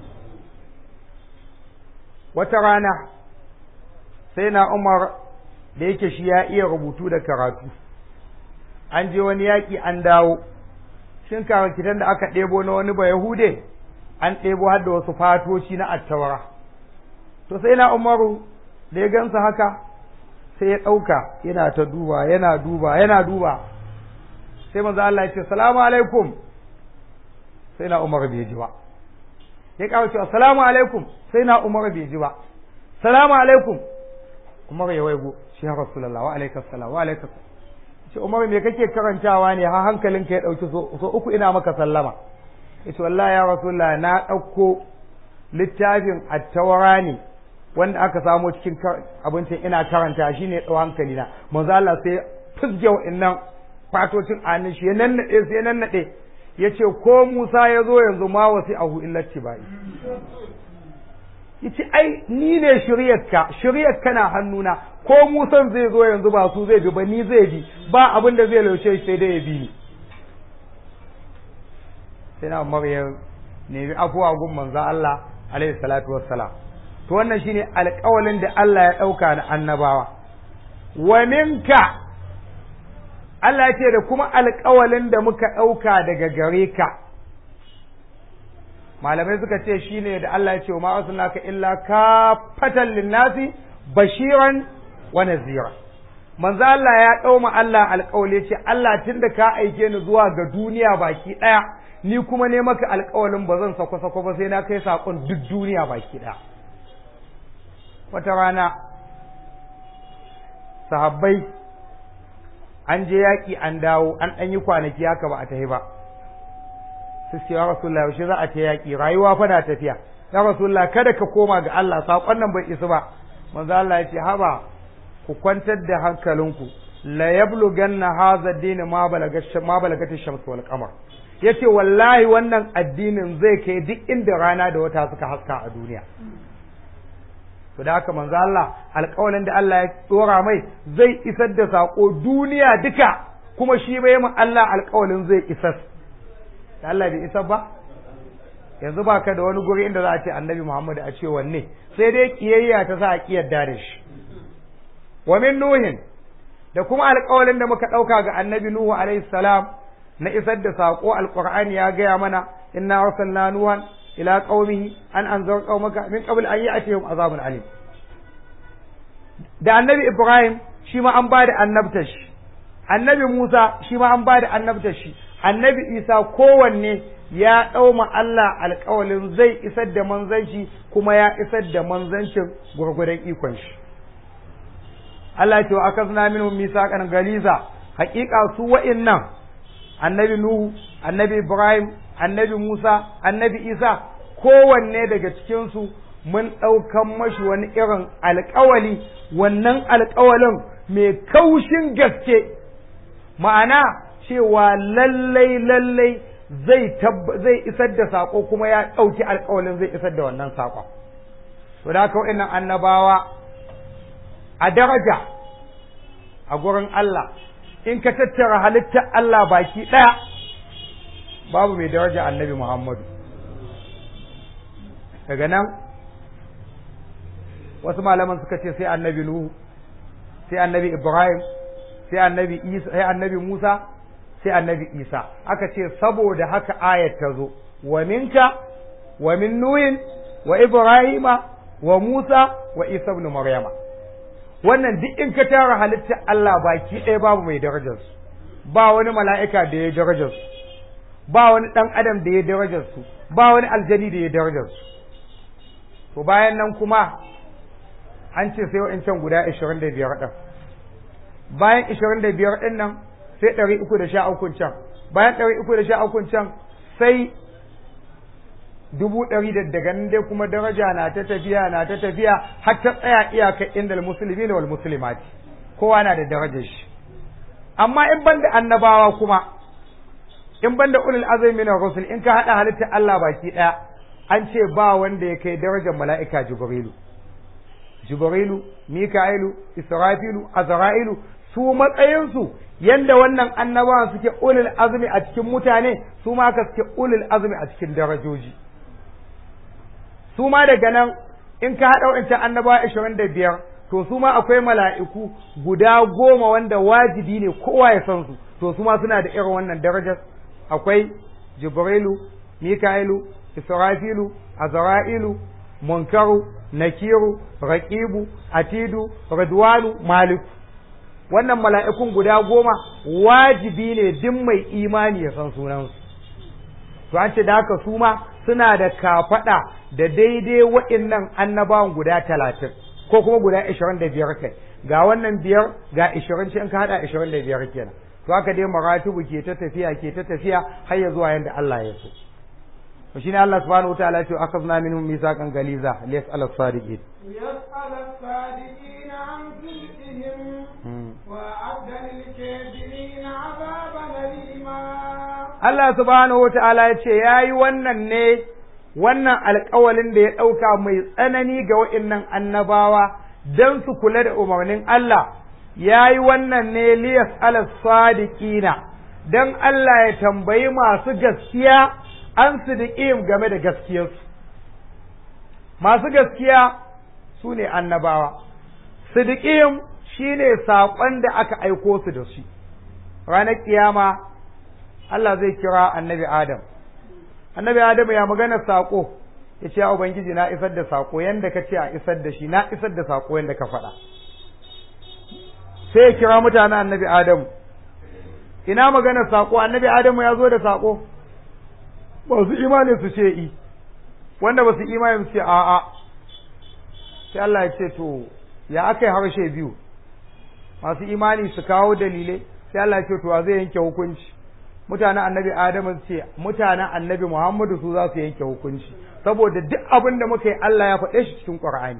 wata rana sai na Umar da yake shi ya iya rubutu da karatu an je wani yaƙi an dawo shin kitan da aka ɗebo na wani ba Yahude an ɗebo har da wasu fatoci na attawara to sai na Umaru da ya gansa haka sai ya ɗauka yana ta duba yana duba yana duba sai manzo Allah ya ce salamu alaikum sai na Umar bai ji ba ya kawo cewa salamu alaikum sai na Umar bai ji ba salamu alaikum Umar ya waigo shi ya Rasulullah wa alaikas salam wa alaikas ce Umar me kake karantawa ne har hankalinka ya dauki so uku ina maka sallama yace wallahi ya Rasulullah na dauko littafin at-tawra ne wanda aka samo cikin abincin ina karanta shine dau hankali na manzo Allah sai fusge wa'annan fatocin anin shi ya nannade sai ya nannade yace ko Musa ya zo yanzu ma wasi ahu illati bai yace ai ni ne shiryarka shiryarka na hannuna ko Musan zai zo yanzu ba su zai bi ba ni zai bi ba abin da zai laushe shi sai dai ya bi ni sai na Maryam ne bi afuwa gun manzo Allah alaihi salatu wassalam to wannan shine alƙawalin da Allah ya ɗauka na annabawa wa minka Allah ce da kuma alƙawalin da muka ɗauka daga gare ka malamai suka ce shine da Allah ya ce ma arsalnaka illa kafatan linnasi bashiran wa nazira manzo Allah ya ɗauma Allah alƙawali ce Allah tunda ka aike ni zuwa ga duniya baki ɗaya ni kuma ne maka alƙawalin ba zan sako sako ba sai na kai saƙon duk duniya baki ɗaya wata rana sahabbai an je yaƙi an dawo an ɗan yi kwanaki haka ba a tafi ba su ce ya rasulullah yaushe za a ta yaƙi rayuwa fa na tafiya ya rasulullah kada ka koma ga Allah saƙon nan bai isa ba manzo Allah ya ce haba ku kwantar da hankalinku la yablughanna hadha ad-din ma balaga ma balagat ash-shams wal qamar yace wallahi wannan addinin zai kai duk inda rana da wata suka haska a duniya to da haka manzo Allah alƙawalin da Allah ya tsora mai zai isar da sako duniya duka kuma shi bai mu Allah alƙawalin zai isar da Allah bai isar ba yanzu ba ka da wani guri inda za a ce annabi Muhammad a ce wanne sai dai kiyayya ta sa a kiyarda da shi wa min nuhin da kuma alƙawalin da muka ɗauka ga annabi Nuhu alaihi salam na isar da saƙo alƙur'ani ya gaya mana inna arsalna nuhan ila qaumihi an anzar qaumaka min qabl an ya'tihim azabun alim da annabi Ibrahim shi ma an bada annabtar shi annabi Musa shi ma an bada annabtar shi annabi Isa kowanne ya ɗauma Allah alƙawalin zai isar da manzanci kuma ya isar da manzancin gwargwadon ikon shi Allah ce wa akazna minhum misaqan galiza haƙiƙa su wa'innan annabi Nuhu annabi Ibrahim annabi Musa annabi Isa kowanne daga cikin su mun ɗaukan mashi wani irin alƙawali wannan alƙawalin mai kaushin gaske ma'ana cewa lallai lallai zai zai isar da sako kuma ya ɗauki alƙawalin zai isar da wannan saƙon to da haka wa'annan annabawa a daraja a gurin Allah in ka tattara halittar Allah baki ɗaya babu mai daraja annabi Muhammadu daga nan wasu malaman suka ce sai annabi Nuhu sai annabi Ibrahim sai annabi Isa sai annabi Musa sai annabi Isa aka ce saboda haka ayat ta zo wa minka wa min nuhin wa Ibrahima wa Musa wa Isa ibn Maryama wannan duk in ka tara halittar Allah baki ɗaya babu mai darajar su ba wani mala'ika da ya darajar su ba wani ɗan adam da ya darajar su ba wani aljani da ya darajar su to bayan nan kuma an ce sai wa'incan guda ashirin da biyar ɗin bayan ashirin da biyar ɗin nan sai ɗari uku da sha ukun can bayan ɗari uku da sha ukun can sai dubu ɗari da daga nan dai kuma daraja na ta tafiya na ta tafiya har ta tsaya iyakar inda musulmi wal muslimati kowa na da darajar shi amma in ban da annabawa kuma in ban da ulul azmi na rusul in ka haɗa halittar Allah baki ɗaya an ce ba wanda ya kai darajar mala'ika jibrilu jibrilu mika'ilu israfilu azra'ilu su matsayinsu yanda wannan annabawan suke ulul azmi a cikin mutane su ma ka suke ulul azmi a cikin darajoji su ma daga nan in ka haɗa wancan annabawa ashirin da biyar to su ma akwai mala'iku guda goma wanda wajibi ne kowa ya san su to su ma suna da irin wannan darajar akwai jibrilu mika'ilu israfilu azra'ilu munkaru nakiru raqibu atidu ridwanu maliku wannan mala'ikun guda goma wajibi ne duk mai imani ya san sunansu to an ce da haka su ma suna da kafaɗa da daidai waɗannan annabawan guda talatin ko kuma guda ashirin da biyar kai ga wannan biyar ga ashirin ce in ka haɗa ashirin da biyar kenan to haka dai maratibu ke ta tafiya ke ta tafiya har ya zuwa yanda Allah ya so to shine Allah subhanahu wataala ya ce akhadna minhum mithaqan galiza liyas'al as-sadiqin
يسأل الصادقين عن صدقهم وأعد للكافرين عذابا أليما
Allah subhanahu wataala ya ce yayi wannan ne wannan alƙawalin da ya ɗauka mai tsanani ga wa'innan annabawa don su kula da umarnin Allah ya yi wannan ne liyas ala sadiqina don Allah ya tambayi masu gaskiya an su game da gaskiyarsu masu gaskiya su ne annabawa sidiƙim shi ne saƙon da aka aiko su da shi ranar ƙiyama Allah zai kira annabi Adam annabi Adamu ya magana saƙo ya ce ubangiji na isar da saƙo yanda ka ce a isar da shi na isar da saƙo yanda ka faɗa sai ya kira mutanen annabi Adamu ina magana saƙo annabi Adamu ya zo da saƙo ba su imani su ce i wanda ba su imani su ce a'a sai Allah ya ce to ya aka yi harshe biyu masu imani su kawo dalilai sai Allah ya ce to zai yanke hukunci mutanen annabi Adamu ce mutanen annabi Muhammadu su za su yanke hukunci saboda duk abin da muka yi Allah ya faɗe shi cikin Qur'ani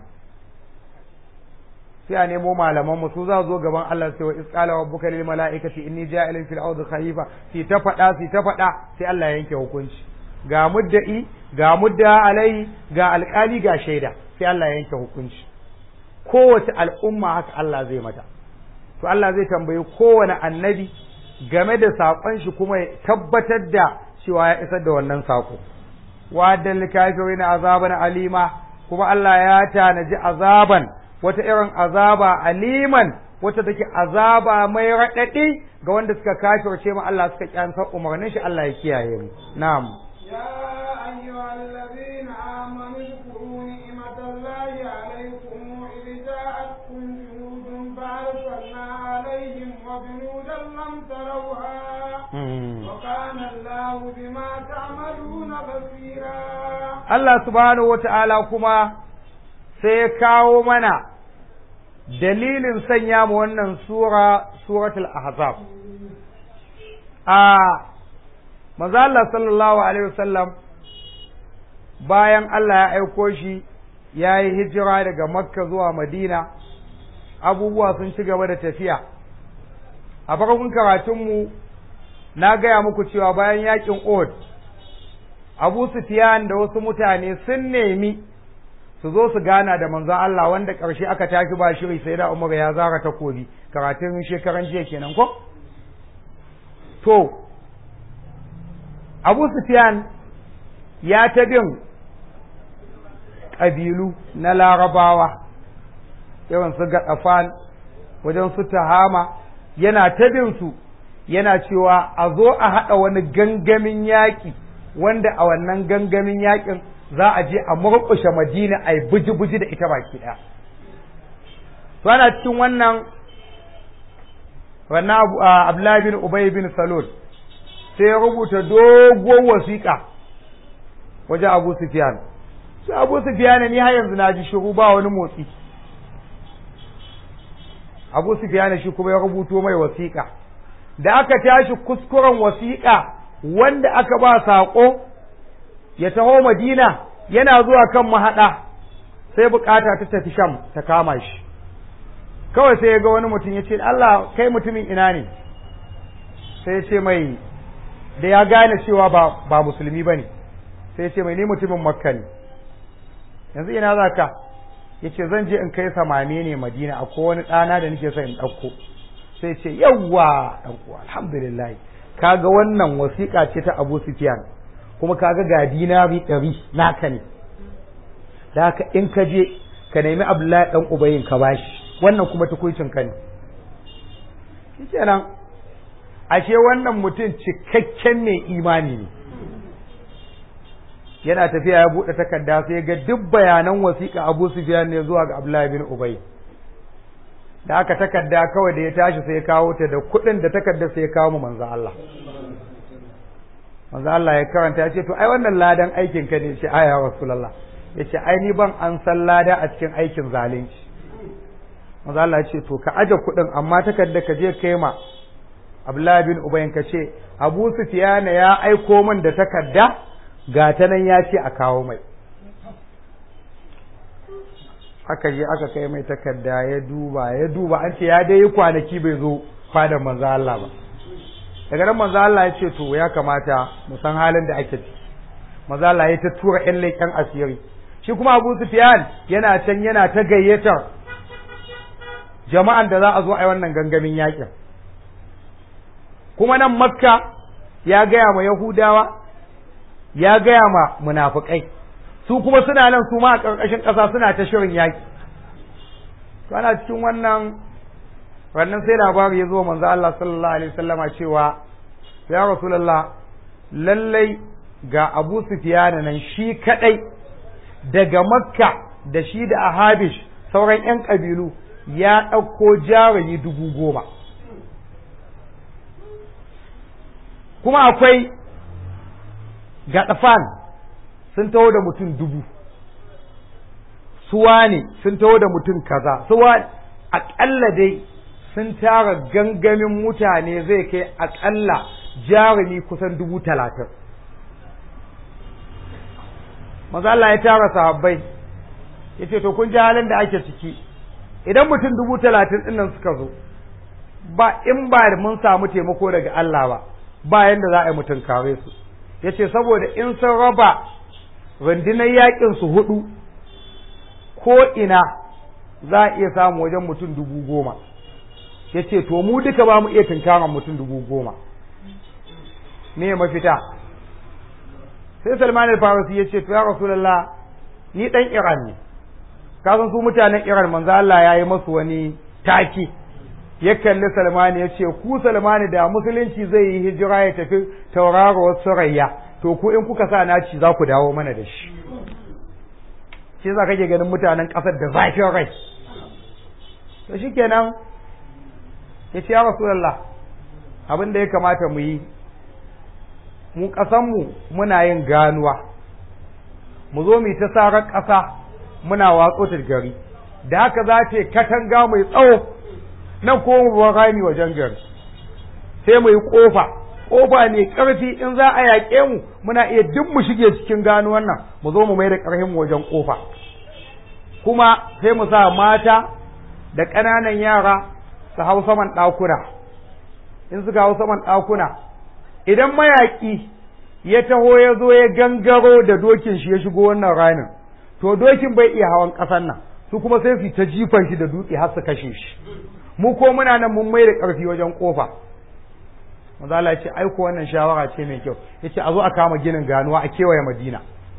sai a nemo malaman mu su za zo gaban Allah sai wa isqala rabbuka lil malaikati inni ja'ilun fil ardi khalifa sai ta faɗa sai ta faɗa sai Allah ya yanke hukunci ga mudda'i ga mudda alai ga alƙali ga shaida sai Allah ya yanke hukunci kowace al'umma haka Allah zai mata to Allah zai tambayi kowane annabi game da saƙon shi kuma ya tabbatar da cewa ya isar da wannan saƙo wa'adan likafirin azaban alima kuma Allah ya tanaji azaban wata irin azaba aliman wacce take azaba mai raɗaɗi ga wanda suka kafirce mu Allah suka kyansa umarnin shi Allah ya kiyaye mu na'am
يا أيها الذين آمنوا اذكروا نعمة الله عليكم إذ جاءتكم جنود فأرسلنا عليهم وجنودا لم تروها وكان الله بما تعملون بصيرا
Allah subhanahu wata'ala kuma sai ya kawo mana dalilin sanya mu wannan sura suratul ahzab a manzo Allah sallallahu alaihi wasallam bayan Allah ya aiko shi ya yi hijira daga makka zuwa madina abubuwa sun ci gaba da tafiya a farkon karatunmu na gaya muku cewa bayan yakin Uhud Abu Sufyan da wasu mutane sun nemi su zo su gana da manzon Allah wanda ƙarshe aka tafi ba shiri sai da Umar ya zara takobi karatun shekaran jiya kenan ko to Abu Sufyan ya ta bin ƙabilu na Larabawa yawan su Gaɗafan wajen su Tahama yana ta bin su yana cewa a zo a haɗa wani gangamin yaƙi wanda a wannan gangamin yaƙin za a je a murƙushe madina a yi buji-buji da ita baki ɗaya to ana cikin wannan wannan abdullahi bin ubay bin salul sai ya rubuta doguwar wasiƙa wajen abu sufyan sai abu sufyan ni har yanzu na ji shiru ba wani motsi abu sufyan shi kuma ya rubuto mai wasiƙa da aka tashi kuskuren wasiƙa wanda aka ba saƙo ya taho madina yana zuwa kan mahaɗa sai bukata ta tafi sham ta kama shi kawai sai ya ga wani mutum ya ce Allah kai mutumin ina ne sai ya ce mai da ya gane cewa ba, ba musulmi ba ne sai ya ce mai ni mutumin makka ne yanzu ina za ka ya ce zan je in kai samame ne madina akwai wani ɗana da nake son in ɗauko sai ce yawwa ɗan uwa alhamdulillah kaga wannan wasiƙa ce ta Abu Sufyan kuma kaga ga dinari ɗari naka ne da haka in ka je ka nemi Abdullahi dan Ubayin ka bashi wannan kuma tukuicin ka ne shikenan ashe wannan mutum cikakken mai imani ne yana tafiya ya buɗe takarda sai ga duk bayanan wasiƙa Abu Sufyan ne zuwa ga Abdullahi bin Ubay da aka takarda kawai da ya tashi sai ya kawo ta da kuɗin da takardar sai ya kawo mu manzo Allah manzo Allah ya karanta ya ce to ai wannan ladan aikin ka ne shi aya rasulullah ya ce ai ni ban an san lada a cikin aikin zalunci manzo Allah ya ce to ka aje kuɗin amma takardar ka je kai ma Abdullahi bin Ubayyin ka ce Abu Sufyan ya aiko min da takarda ga ta nan ya ce a kawo mai aka je aka kai mai takarda ya duba ya duba an ce ya dai yi kwanaki bai zo fadar manzo Allah ba daga nan manzo Allah ya ce to ya kamata mu san halin da ake ciki manzo Allah ya ta tura ƴan leƙen asiri shi kuma Abu Sufyan yana can yana ta gayyatar jama'an da za a zo a yi wannan gangamin yakin kuma nan Makka ya gaya ma Yahudawa ya gaya ma munafukai su kuma suna nan su ma a ƙarƙashin ƙasa suna ta shirin yaƙi to ana cikin wannan wannan sai labari ya zo manzo Allah sallallahu alaihi wasallama cewa ya rasulullah lallai ga Abu Sufyan nan shi kadai daga Makka da shi da Ahabish sauran ƴan kabilu ya ɗauko jarumi dubu goma kuma akwai gaɗafan sun taho da mutum dubu suwa ne sun taho da mutum kaza suwa aƙalla dai sun tara gangamin mutane zai kai aƙalla jarumi kusan dubu talatin maza Allah ya tara sahabbai ya ce to kun ji halin da ake ciki idan mutum dubu talatin ɗin nan suka zo ba in ba da mun samu taimako daga Allah ba ba yanda za a yi mutum kare su ya ce saboda in sun raba rundunar yakin su hudu ko ina za a iya samu wajen mutum dubu goma ya ce to mu duka ba mu iya tunkaran mutum dubu goma me mafita sai salman al-farisi ya ce to ya rasulallah ni dan iran ne kasan su mutanen iran manzo Allah ya yi masu wani taki ya kalli salmani ya ce ku salmani da musulunci zai yi hijira ya tafi tauraruwar surayya to ku in kuka sa naci za ku dawo mana da shi shi za kake ganin mutanen ƙasar da zafin rai to shi kenan ya ce ya rasulallah abin da ya kamata mu yi mu ƙasanmu muna yin ganuwa mu zo mu ta sarar ƙasa muna watso ta gari da haka za ta katanga mai tsawo nan ko mu bar rami wajen gari sai mu yi ƙofa ƙofa ne ƙarfi in za a yaƙe mu muna iya duk mu shige cikin ganuwan nan mu zo mu mai da ƙarfin mu wajen ƙofa kuma sai mu sa mata da ƙananan yara su hau saman ɗakuna in suka hau saman ɗakuna idan mayaƙi ya taho ya zo ya gangaro da dokin shi ya shigo wannan ramin to dokin bai iya hawan ƙasan nan su kuma sai su ta jifan shi da dutse har su kashe shi mu ko muna nan mun mai da ƙarfi wajen ƙofa maza Allah ya ce aiko wannan shawara ce mai kyau yace a zo a kama ginin ganuwa a kewaye Madina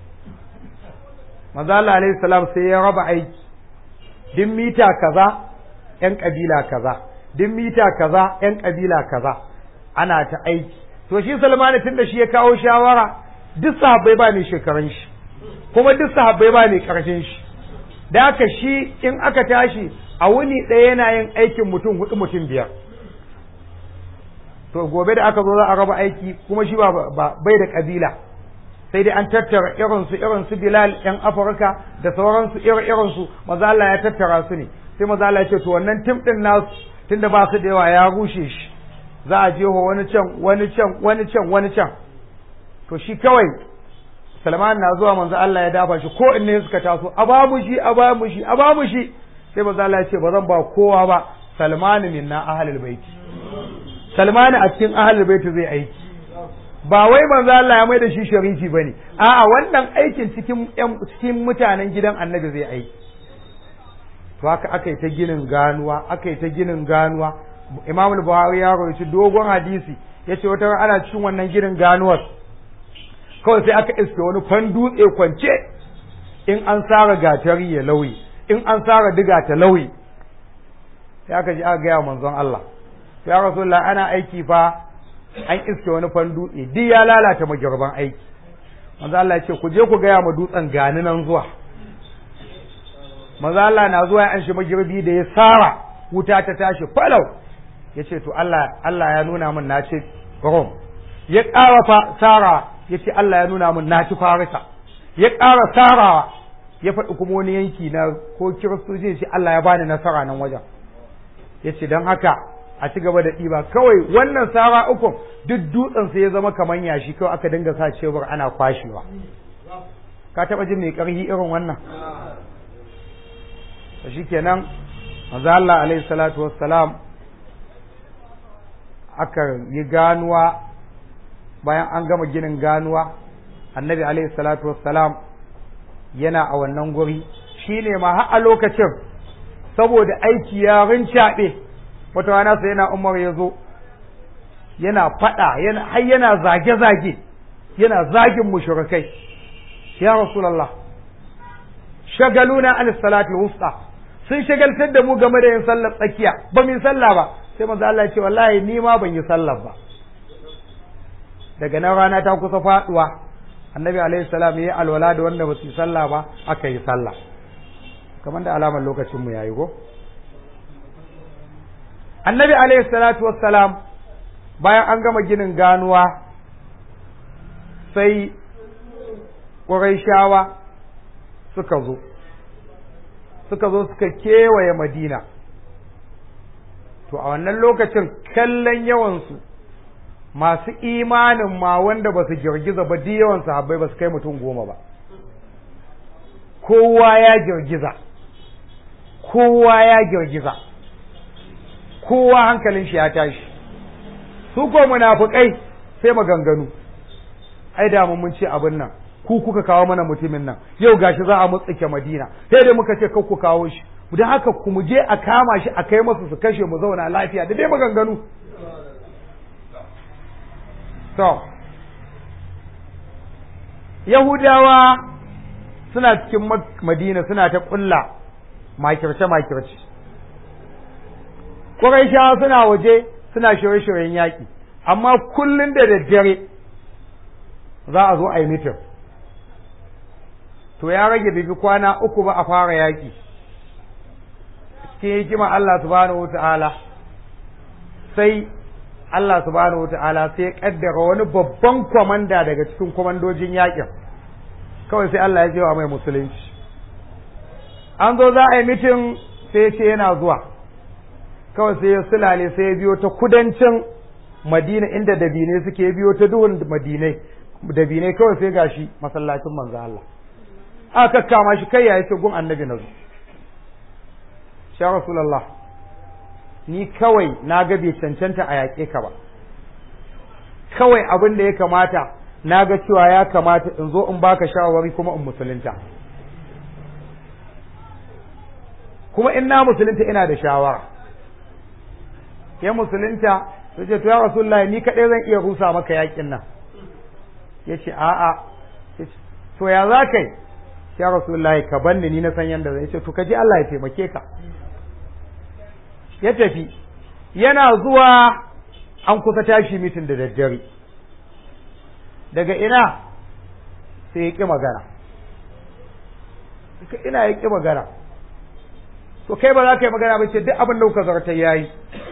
maza Allah alaihi salam sai ya raba aiki din mita kaza yan kabila kaza din mita kaza yan kabila kaza ana ta aiki to shi Salmanu tunda shi ya kawo shawara duk sahabbai ba ne shekarun shi kuma duk sahabbai ba ne karshen shi da haka shi in aka tashi a wuni ɗaya yana yin aikin mutum hudu mutum biyar to gobe da aka zo za a raba aiki kuma shi ba bai da kabila sai dai an tattara irin su irin su Bilal yan Afirka da sauransu irin irin su maza Allah ya tattara su ne sai maza Allah ya ce to wannan tim din nasu tunda ba su da yawa ya rushe shi za a jeho wani can wani can wani can wani can to shi kawai Salman na zuwa manzo Allah ya dafa shi ko inne suka taso a ba mu shi a ba mu shi a ba mu shi sai manzo Allah ya ce ba zan ba kowa ba Salman minna ahlul baiti Salman a cikin ahlul baiti zai aiki ba wai manzo Allah ya mai da shi sharifi bane a'a wannan aikin cikin cikin mutanen gidan Annabi zai aiki to haka aka yi ta ginin ganuwa aka yi ta ginin ganuwa Imam al-Buhari ya rawaito dogon hadisi yace wata ana cikin wannan ginin ganuwar kawai sai aka iske wani fan dutse kwance in an sara gatari ya lauyi in an sara diga ta lauyi sai aka ji aka gaya manzon Allah ya rasulullah ana aiki fa an iske wani fan dutse duk ya lalata magirban aiki manzo Allah ya ce ku je ku gaya ma dutsen gani nan zuwa manzo Allah na zuwa an shi magirbi da ya sara wuta ta tashi falau ya ce to Allah Allah ya nuna min na ce rom ya ƙara fa sara ya ce Allah ya nuna min na ci farisa ya ƙara sarawa ya faɗi kuma wani yanki na ko kiristoci ya ce Allah ya bani nasara nan wajen ya ce don haka a ci gaba da ɗiba kawai wannan sara uku duk dutsen sai ya zama kamar yashi kawai aka dinga sa cebur ana kwashewa ka taɓa jin mai ƙarfi irin wannan to shikenan manzo Allah alaihi salatu wassalam aka yi ganuwa bayan an gama ginin ganuwa annabi alaihi salatu wassalam yana a wannan guri shine ma har a lokacin saboda aiki ya rincaɓe wata rana sai yana umar ya zo yana faɗa yana har yana zage-zage yana zagin mushrikai ya rasulullah shagaluna an salati wusta sun shagaltar da mu game da yin sallar tsakiya ba mu sallah ba sai manzo Allah ya ce wallahi ni ma ban yi sallar ba daga nan rana ta kusa faduwa annabi alaihi salam yayi alwala da wanda ba su yi sallah ba aka yi sallah kamar da alamar lokacin mu yayi go annabi alaihi salatu wassalam bayan an gama ginin ganuwa sai ƙurayshawa suka zo suka zo suka kewaye madina to a wannan lokacin kallon yawansu masu imanin ma wanda ba su girgiza ba duk yawan sahabbai ba su kai mutum goma ba kowa ya girgiza kowa ya girgiza kowa hankalin shi ya tashi su ko munafukai sai maganganu ai da mun ce abin nan ku kuka kawo mana mutumin nan yau gashi za a mutsike madina sai dai muka ce ku kawo shi don haka ku mu je a kama shi a kai masa su kashe mu zauna lafiya da dai maganganu to yahudawa suna cikin madina suna ta kulla makirce makirce Qurayshawa suna waje suna shirye-shiryen yaƙi amma kullun da daddare za a zo a yi mitin to ya rage bibi kwana uku ba a fara yaƙi cikin hikima Allah subhanahu wata'ala sai Allah subhanahu wata'ala sai ya kaddara wani babban kwamanda daga cikin kwamandojin yaƙin kawai sai Allah ya jewa mai musulunci an zo za a yi mitin sai ya ce yana zuwa kawai sai ya sulale sai ya biyo ta kudancin madina inda dabinai suke biyo ta duhun madinai dabinai kawai sai gashi masallacin manzo Allah aka kama shi kai ya ce gun annabi na zo sha rasulallah ni kawai na ga bai cancanta a yaƙe ka ba kawai abin da ya kamata na ga cewa ya kamata in zo in baka shawarwari kuma in musulunta kuma in na musulunta ina da shawara ya musulunta sai ce to ya rasulullah ni kaɗai zan iya rusa maka yaƙin nan ya ce a'a to ya za ka yi ya rasulullahi ka banni ni na san yanda zai ce to ka ji Allah ya taimake ka ya tafi yana zuwa an kusa tashi mitin da daddare daga ina sai ya ƙi magana ina ya ƙi magana to kai ba za ka yi magana ba ce duk abin da kuka zarta ya yi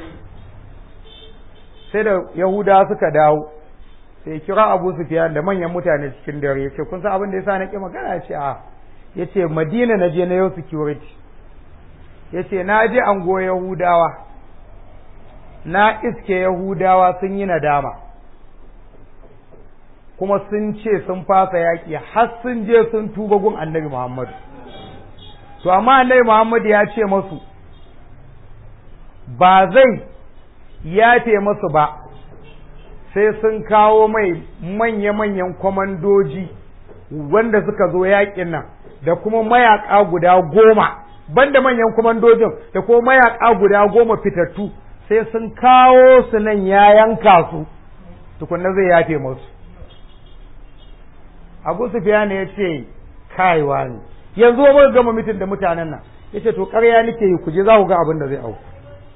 sai da yahuda suka dawo sai kira abu sufiyan da manyan mutane cikin dare ya ce kun san abin da ya sa na ƙi magana ya ce a ya ce madina na je na yau security ya ce na je ango yahudawa na iske yahudawa sun yi nadama kuma sun ce sun fasa yaƙi har sun je sun tuba gun annabi muhammadu to amma annabi muhammadu ya ce masu ba zai yafe masu ba sai sun kawo mai manya-manyan kwamandoji wanda suka zo yaƙin nan da kuma mayaƙa guda goma banda manyan kwamandojin da kuma mayaƙa guda goma fitattu sai sun kawo su nan ya yanka su tukunna zai yafe musu abu sufiya ne ya ce kaiwa ne yanzu ba gama mitin da mutanen nan ya ce to ƙarya nake yi ku je za ku ga abin da zai auku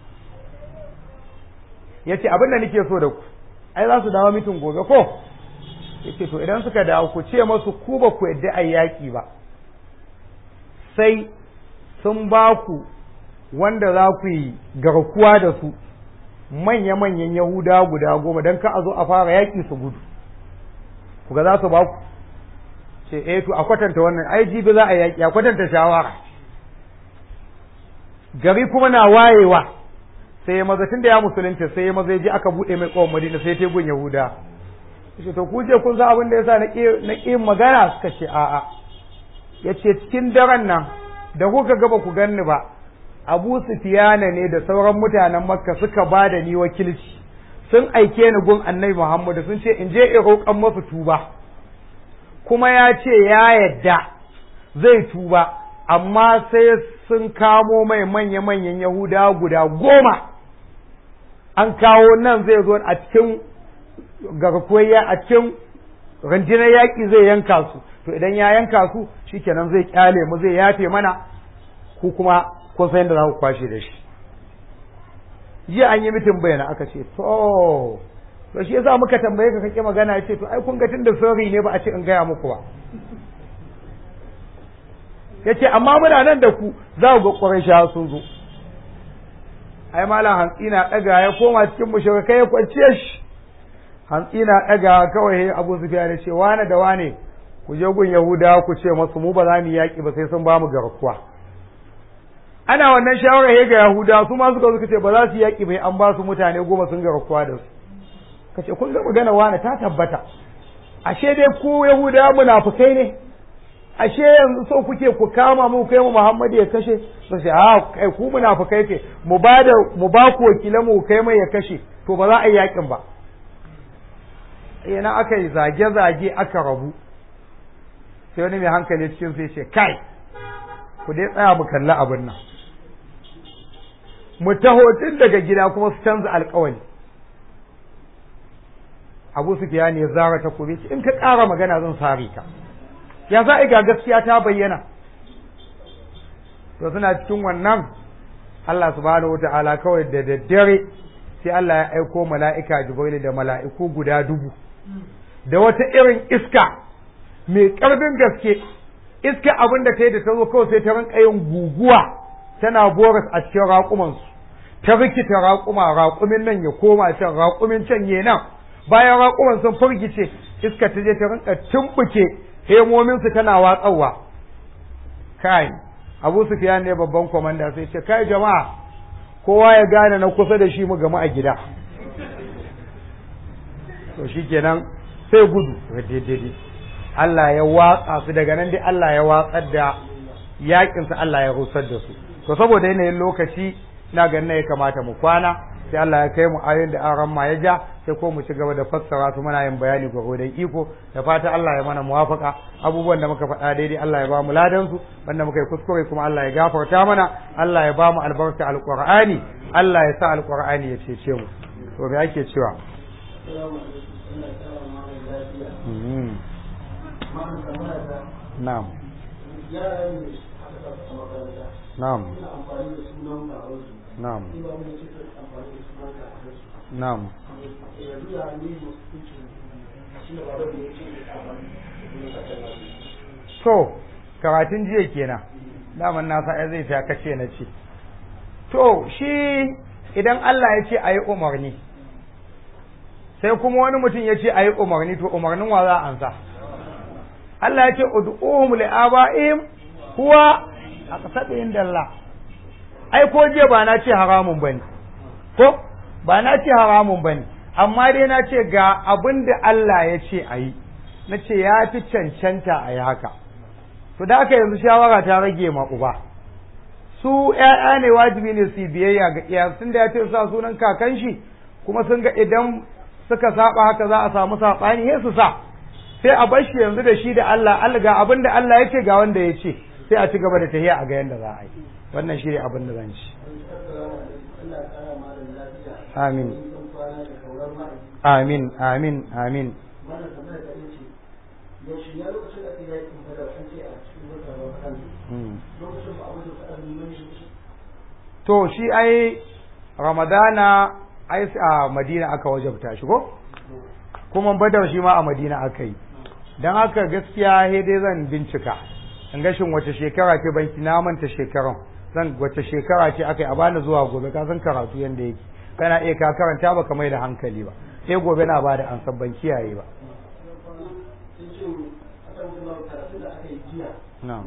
ya ce abin da nake so da ku ai za su dawo mitin gobe ko ya ce to idan suka dawo ku ce masu ku ba ku yadda a yaƙi ba sai sun ba ku wanda za ku yi garkuwa da su manya-manyan yahuda guda goma don ka a zo a fara yaƙi su gudu ku ga za su ba ku ce eh to a kwatanta wannan ai jibi za a yaƙi a kwatanta shawara gari kuma na wayewa sai ya maza tun da ya musulunta sai ya maza ya ji aka buɗe mai ƙawon madina sai tegun yahuda ce to ku je kun san abin da yasa na ƙi magana suka ce a'a ya ce cikin daren nan da kuka gaba ku ganni ba abu sufiyana ne da sauran mutanen makka suka ba da ni wakilci sun aike ni gun annabi muhammadu sun ce in je in roƙan masu tuba kuma ya ce ya yadda zai tuba amma sai sun kamo mai manya-manyan yahuda guda goma an kawo nan zai zo a cikin garkuwar a cikin rundunar yaƙi zai yanka su to idan ya yanka su shikenan zai kyale mu zai yafe mana ku kuma kun san yadda za ku kwashe da shi jiya an yi mitin bayana aka ce to to shi yasa muka tambaye ka kake magana ya ce to ai kun ga tunda sirri ne ba a ce in gaya muku ba ya ce amma muna nan da ku za ku ga ƙwarai sun zo ai malam hantsi na ɗaga ya koma cikin mushrikai ya kwanciye shi hantsi na ɗaga kawai abu sufiya da ce wane da wane ku je gun yahuda ku ce masu mu ba za mu yaƙi ba sai sun ba mu garkuwa ana wannan shawarar ya ga yahuda su ma suka suka ce ba za su yaƙi bai an ba su mutane goma sun garkuwa da su ka ce kun ga magana wane ta tabbata ashe dai ku yahuda munafukai ne ashe yanzu so kuke ku kama mu kai mu Muhammadu ya kashe su ce a kai ku munafukai ke mu ba da mu ba ku wakilan mu kai mai ya kashe to ba za a yi yakin ba ina aka yi zage zage aka rabu sai wani mai hankali cikin sai ce kai ku dai tsaya mu kalli abin nan mu taho tun daga gida kuma su canza alkawali Abu Sufyan ya zara ta kube in ka ƙara magana zan sare ka ya za a ga gaskiya ta bayyana to suna cikin wannan Allah subhanahu wata'ala kawai da daddare sai Allah ya aiko mala'ika Jibril da mala'iku guda dubu da wata irin iska mai ƙarfin gaske iska abin da ta yi da ta zo kawai sai ta rinka yin guguwa tana boras a cikin raƙumansu ta rikita raƙuma raƙumin nan ya koma can raƙumin can ya nan bayan raƙuman sun firgice iska ta je ta rinka tumbuke hemominsu tana watsawa kai abu sufiyan ne babban kwamanda sai ce kai jama'a kowa ya gane na kusa da shi mu gama a gida to shi kenan sai gudu daidai Allah ya watsa su daga nan dai Allah ya watsar da yakinsa Allah ya rusar da su to saboda yanayin lokaci na ganin ya kamata mu kwana sai Allah ya kai mu ayoyin da aran ma ya ja sai ko mu ci gaba da fassara su muna yin bayani gwagwadon iko da fata Allah ya mana muwafaka abubuwan da muka faɗa daidai Allah ya ba mu ladan su wanda muka yi kuskure kuma Allah ya gafarta mana Allah ya ba mu albarka alqur'ani Allah ya sa alqur'ani ya cece mu to me ake cewa na'am na'am na'am na'am to karatun jiya kenan daman na sa zai ta kace na ce to shi idan Allah ya ce a yi umarni sai kuma wani mutum ya ce a yi umarni to umarnin wa za a ansa Allah ya ce ud'uhum li aba'ihim huwa aqsadu inda Allah ai ko je ba na ce haramun bane ko ba na ce haramun bane amma dai na ce ga abin da Allah ya ce a yi na ce ya fi cancanta a yi haka to da aka yanzu shawara ta rage ma uba su ‘ya'ya ne wajibi ne su biyayya ga iya sun da ya ce sa sunan kakan shi kuma sun ga idan suka saba haka za a samu saɓani sai su sa sai a bar shi yanzu da shi da Allah Allah ga abin da Allah ya ce ga wanda ya ce sai a ci gaba da tahiya a ga yanda za a yi wannan shi ne abin da zan ci amin amin amin amin to shi ai ramadana ai a madina aka wajabta shi ko kuma badar shi ma a madina aka yi don haka gaskiya he dai zan bincika in gashin wace shekara ce banki na manta shekaran zan wace shekara ce aka yi a bani zuwa gobe ka san karatu yanda yake kana iya ka karanta ba mai da hankali ba sai gobe na ba da an ban kiyaye ba na'am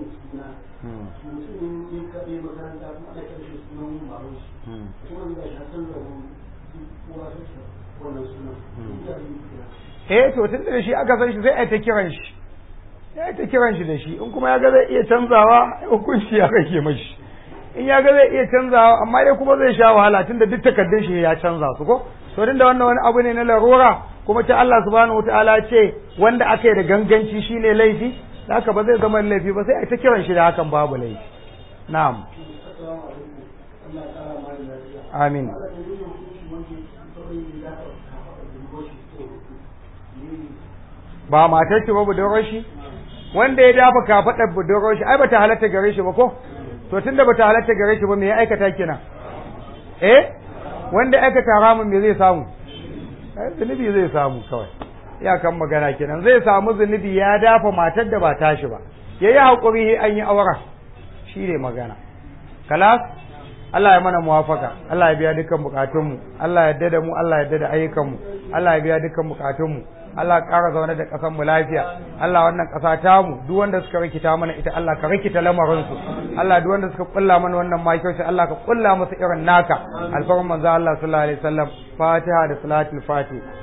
eh to tun da shi aka san shi sai a ta kiran shi ya ta kiran shi da shi in kuma ya ga zai iya canzawa hukunci ya kake mashi in ya ga zai iya canzawa amma dai kuma zai sha wahala tunda duk takardun shi ya canza su ko to da wannan wani abu ne na larura kuma ta Allah subhanahu wataala ce wanda aka yi da ganganci shine laifi haka ba zai zama laifi ba sai a ta kiran shi da hakan babu laifi na'am amin ba matar ce ba budurwar shi wanda ya dafa kafaɗar budurwar shi ai bata halatta gare shi ba ko to tunda bata halatta gare shi ba me ya aikata kenan eh wanda ya aikata haramun me zai samu eh zunubi zai samu kawai iyakan magana kenan zai samu zunubi ya dafa matar da ba tashi ba yayi hakuri an yi aura shi ne magana kalas Allah ya mana muwafaka Allah ya biya dukkan bukatunmu Allah ya yarda da mu Allah ya yarda da ayyukanmu Allah ya biya dukkan bukatunmu Allah ƙara zaune da ƙasar mu lafiya Allah wannan ƙasa ta mu duk wanda suka rikita mana ita Allah ka rikita lamarin su Allah duk wanda suka kulla mana wannan makirci Allah ka kulla musu irin naka alfarman manzo Allah sallallahu alaihi wasallam Fatiha da salatul Fatih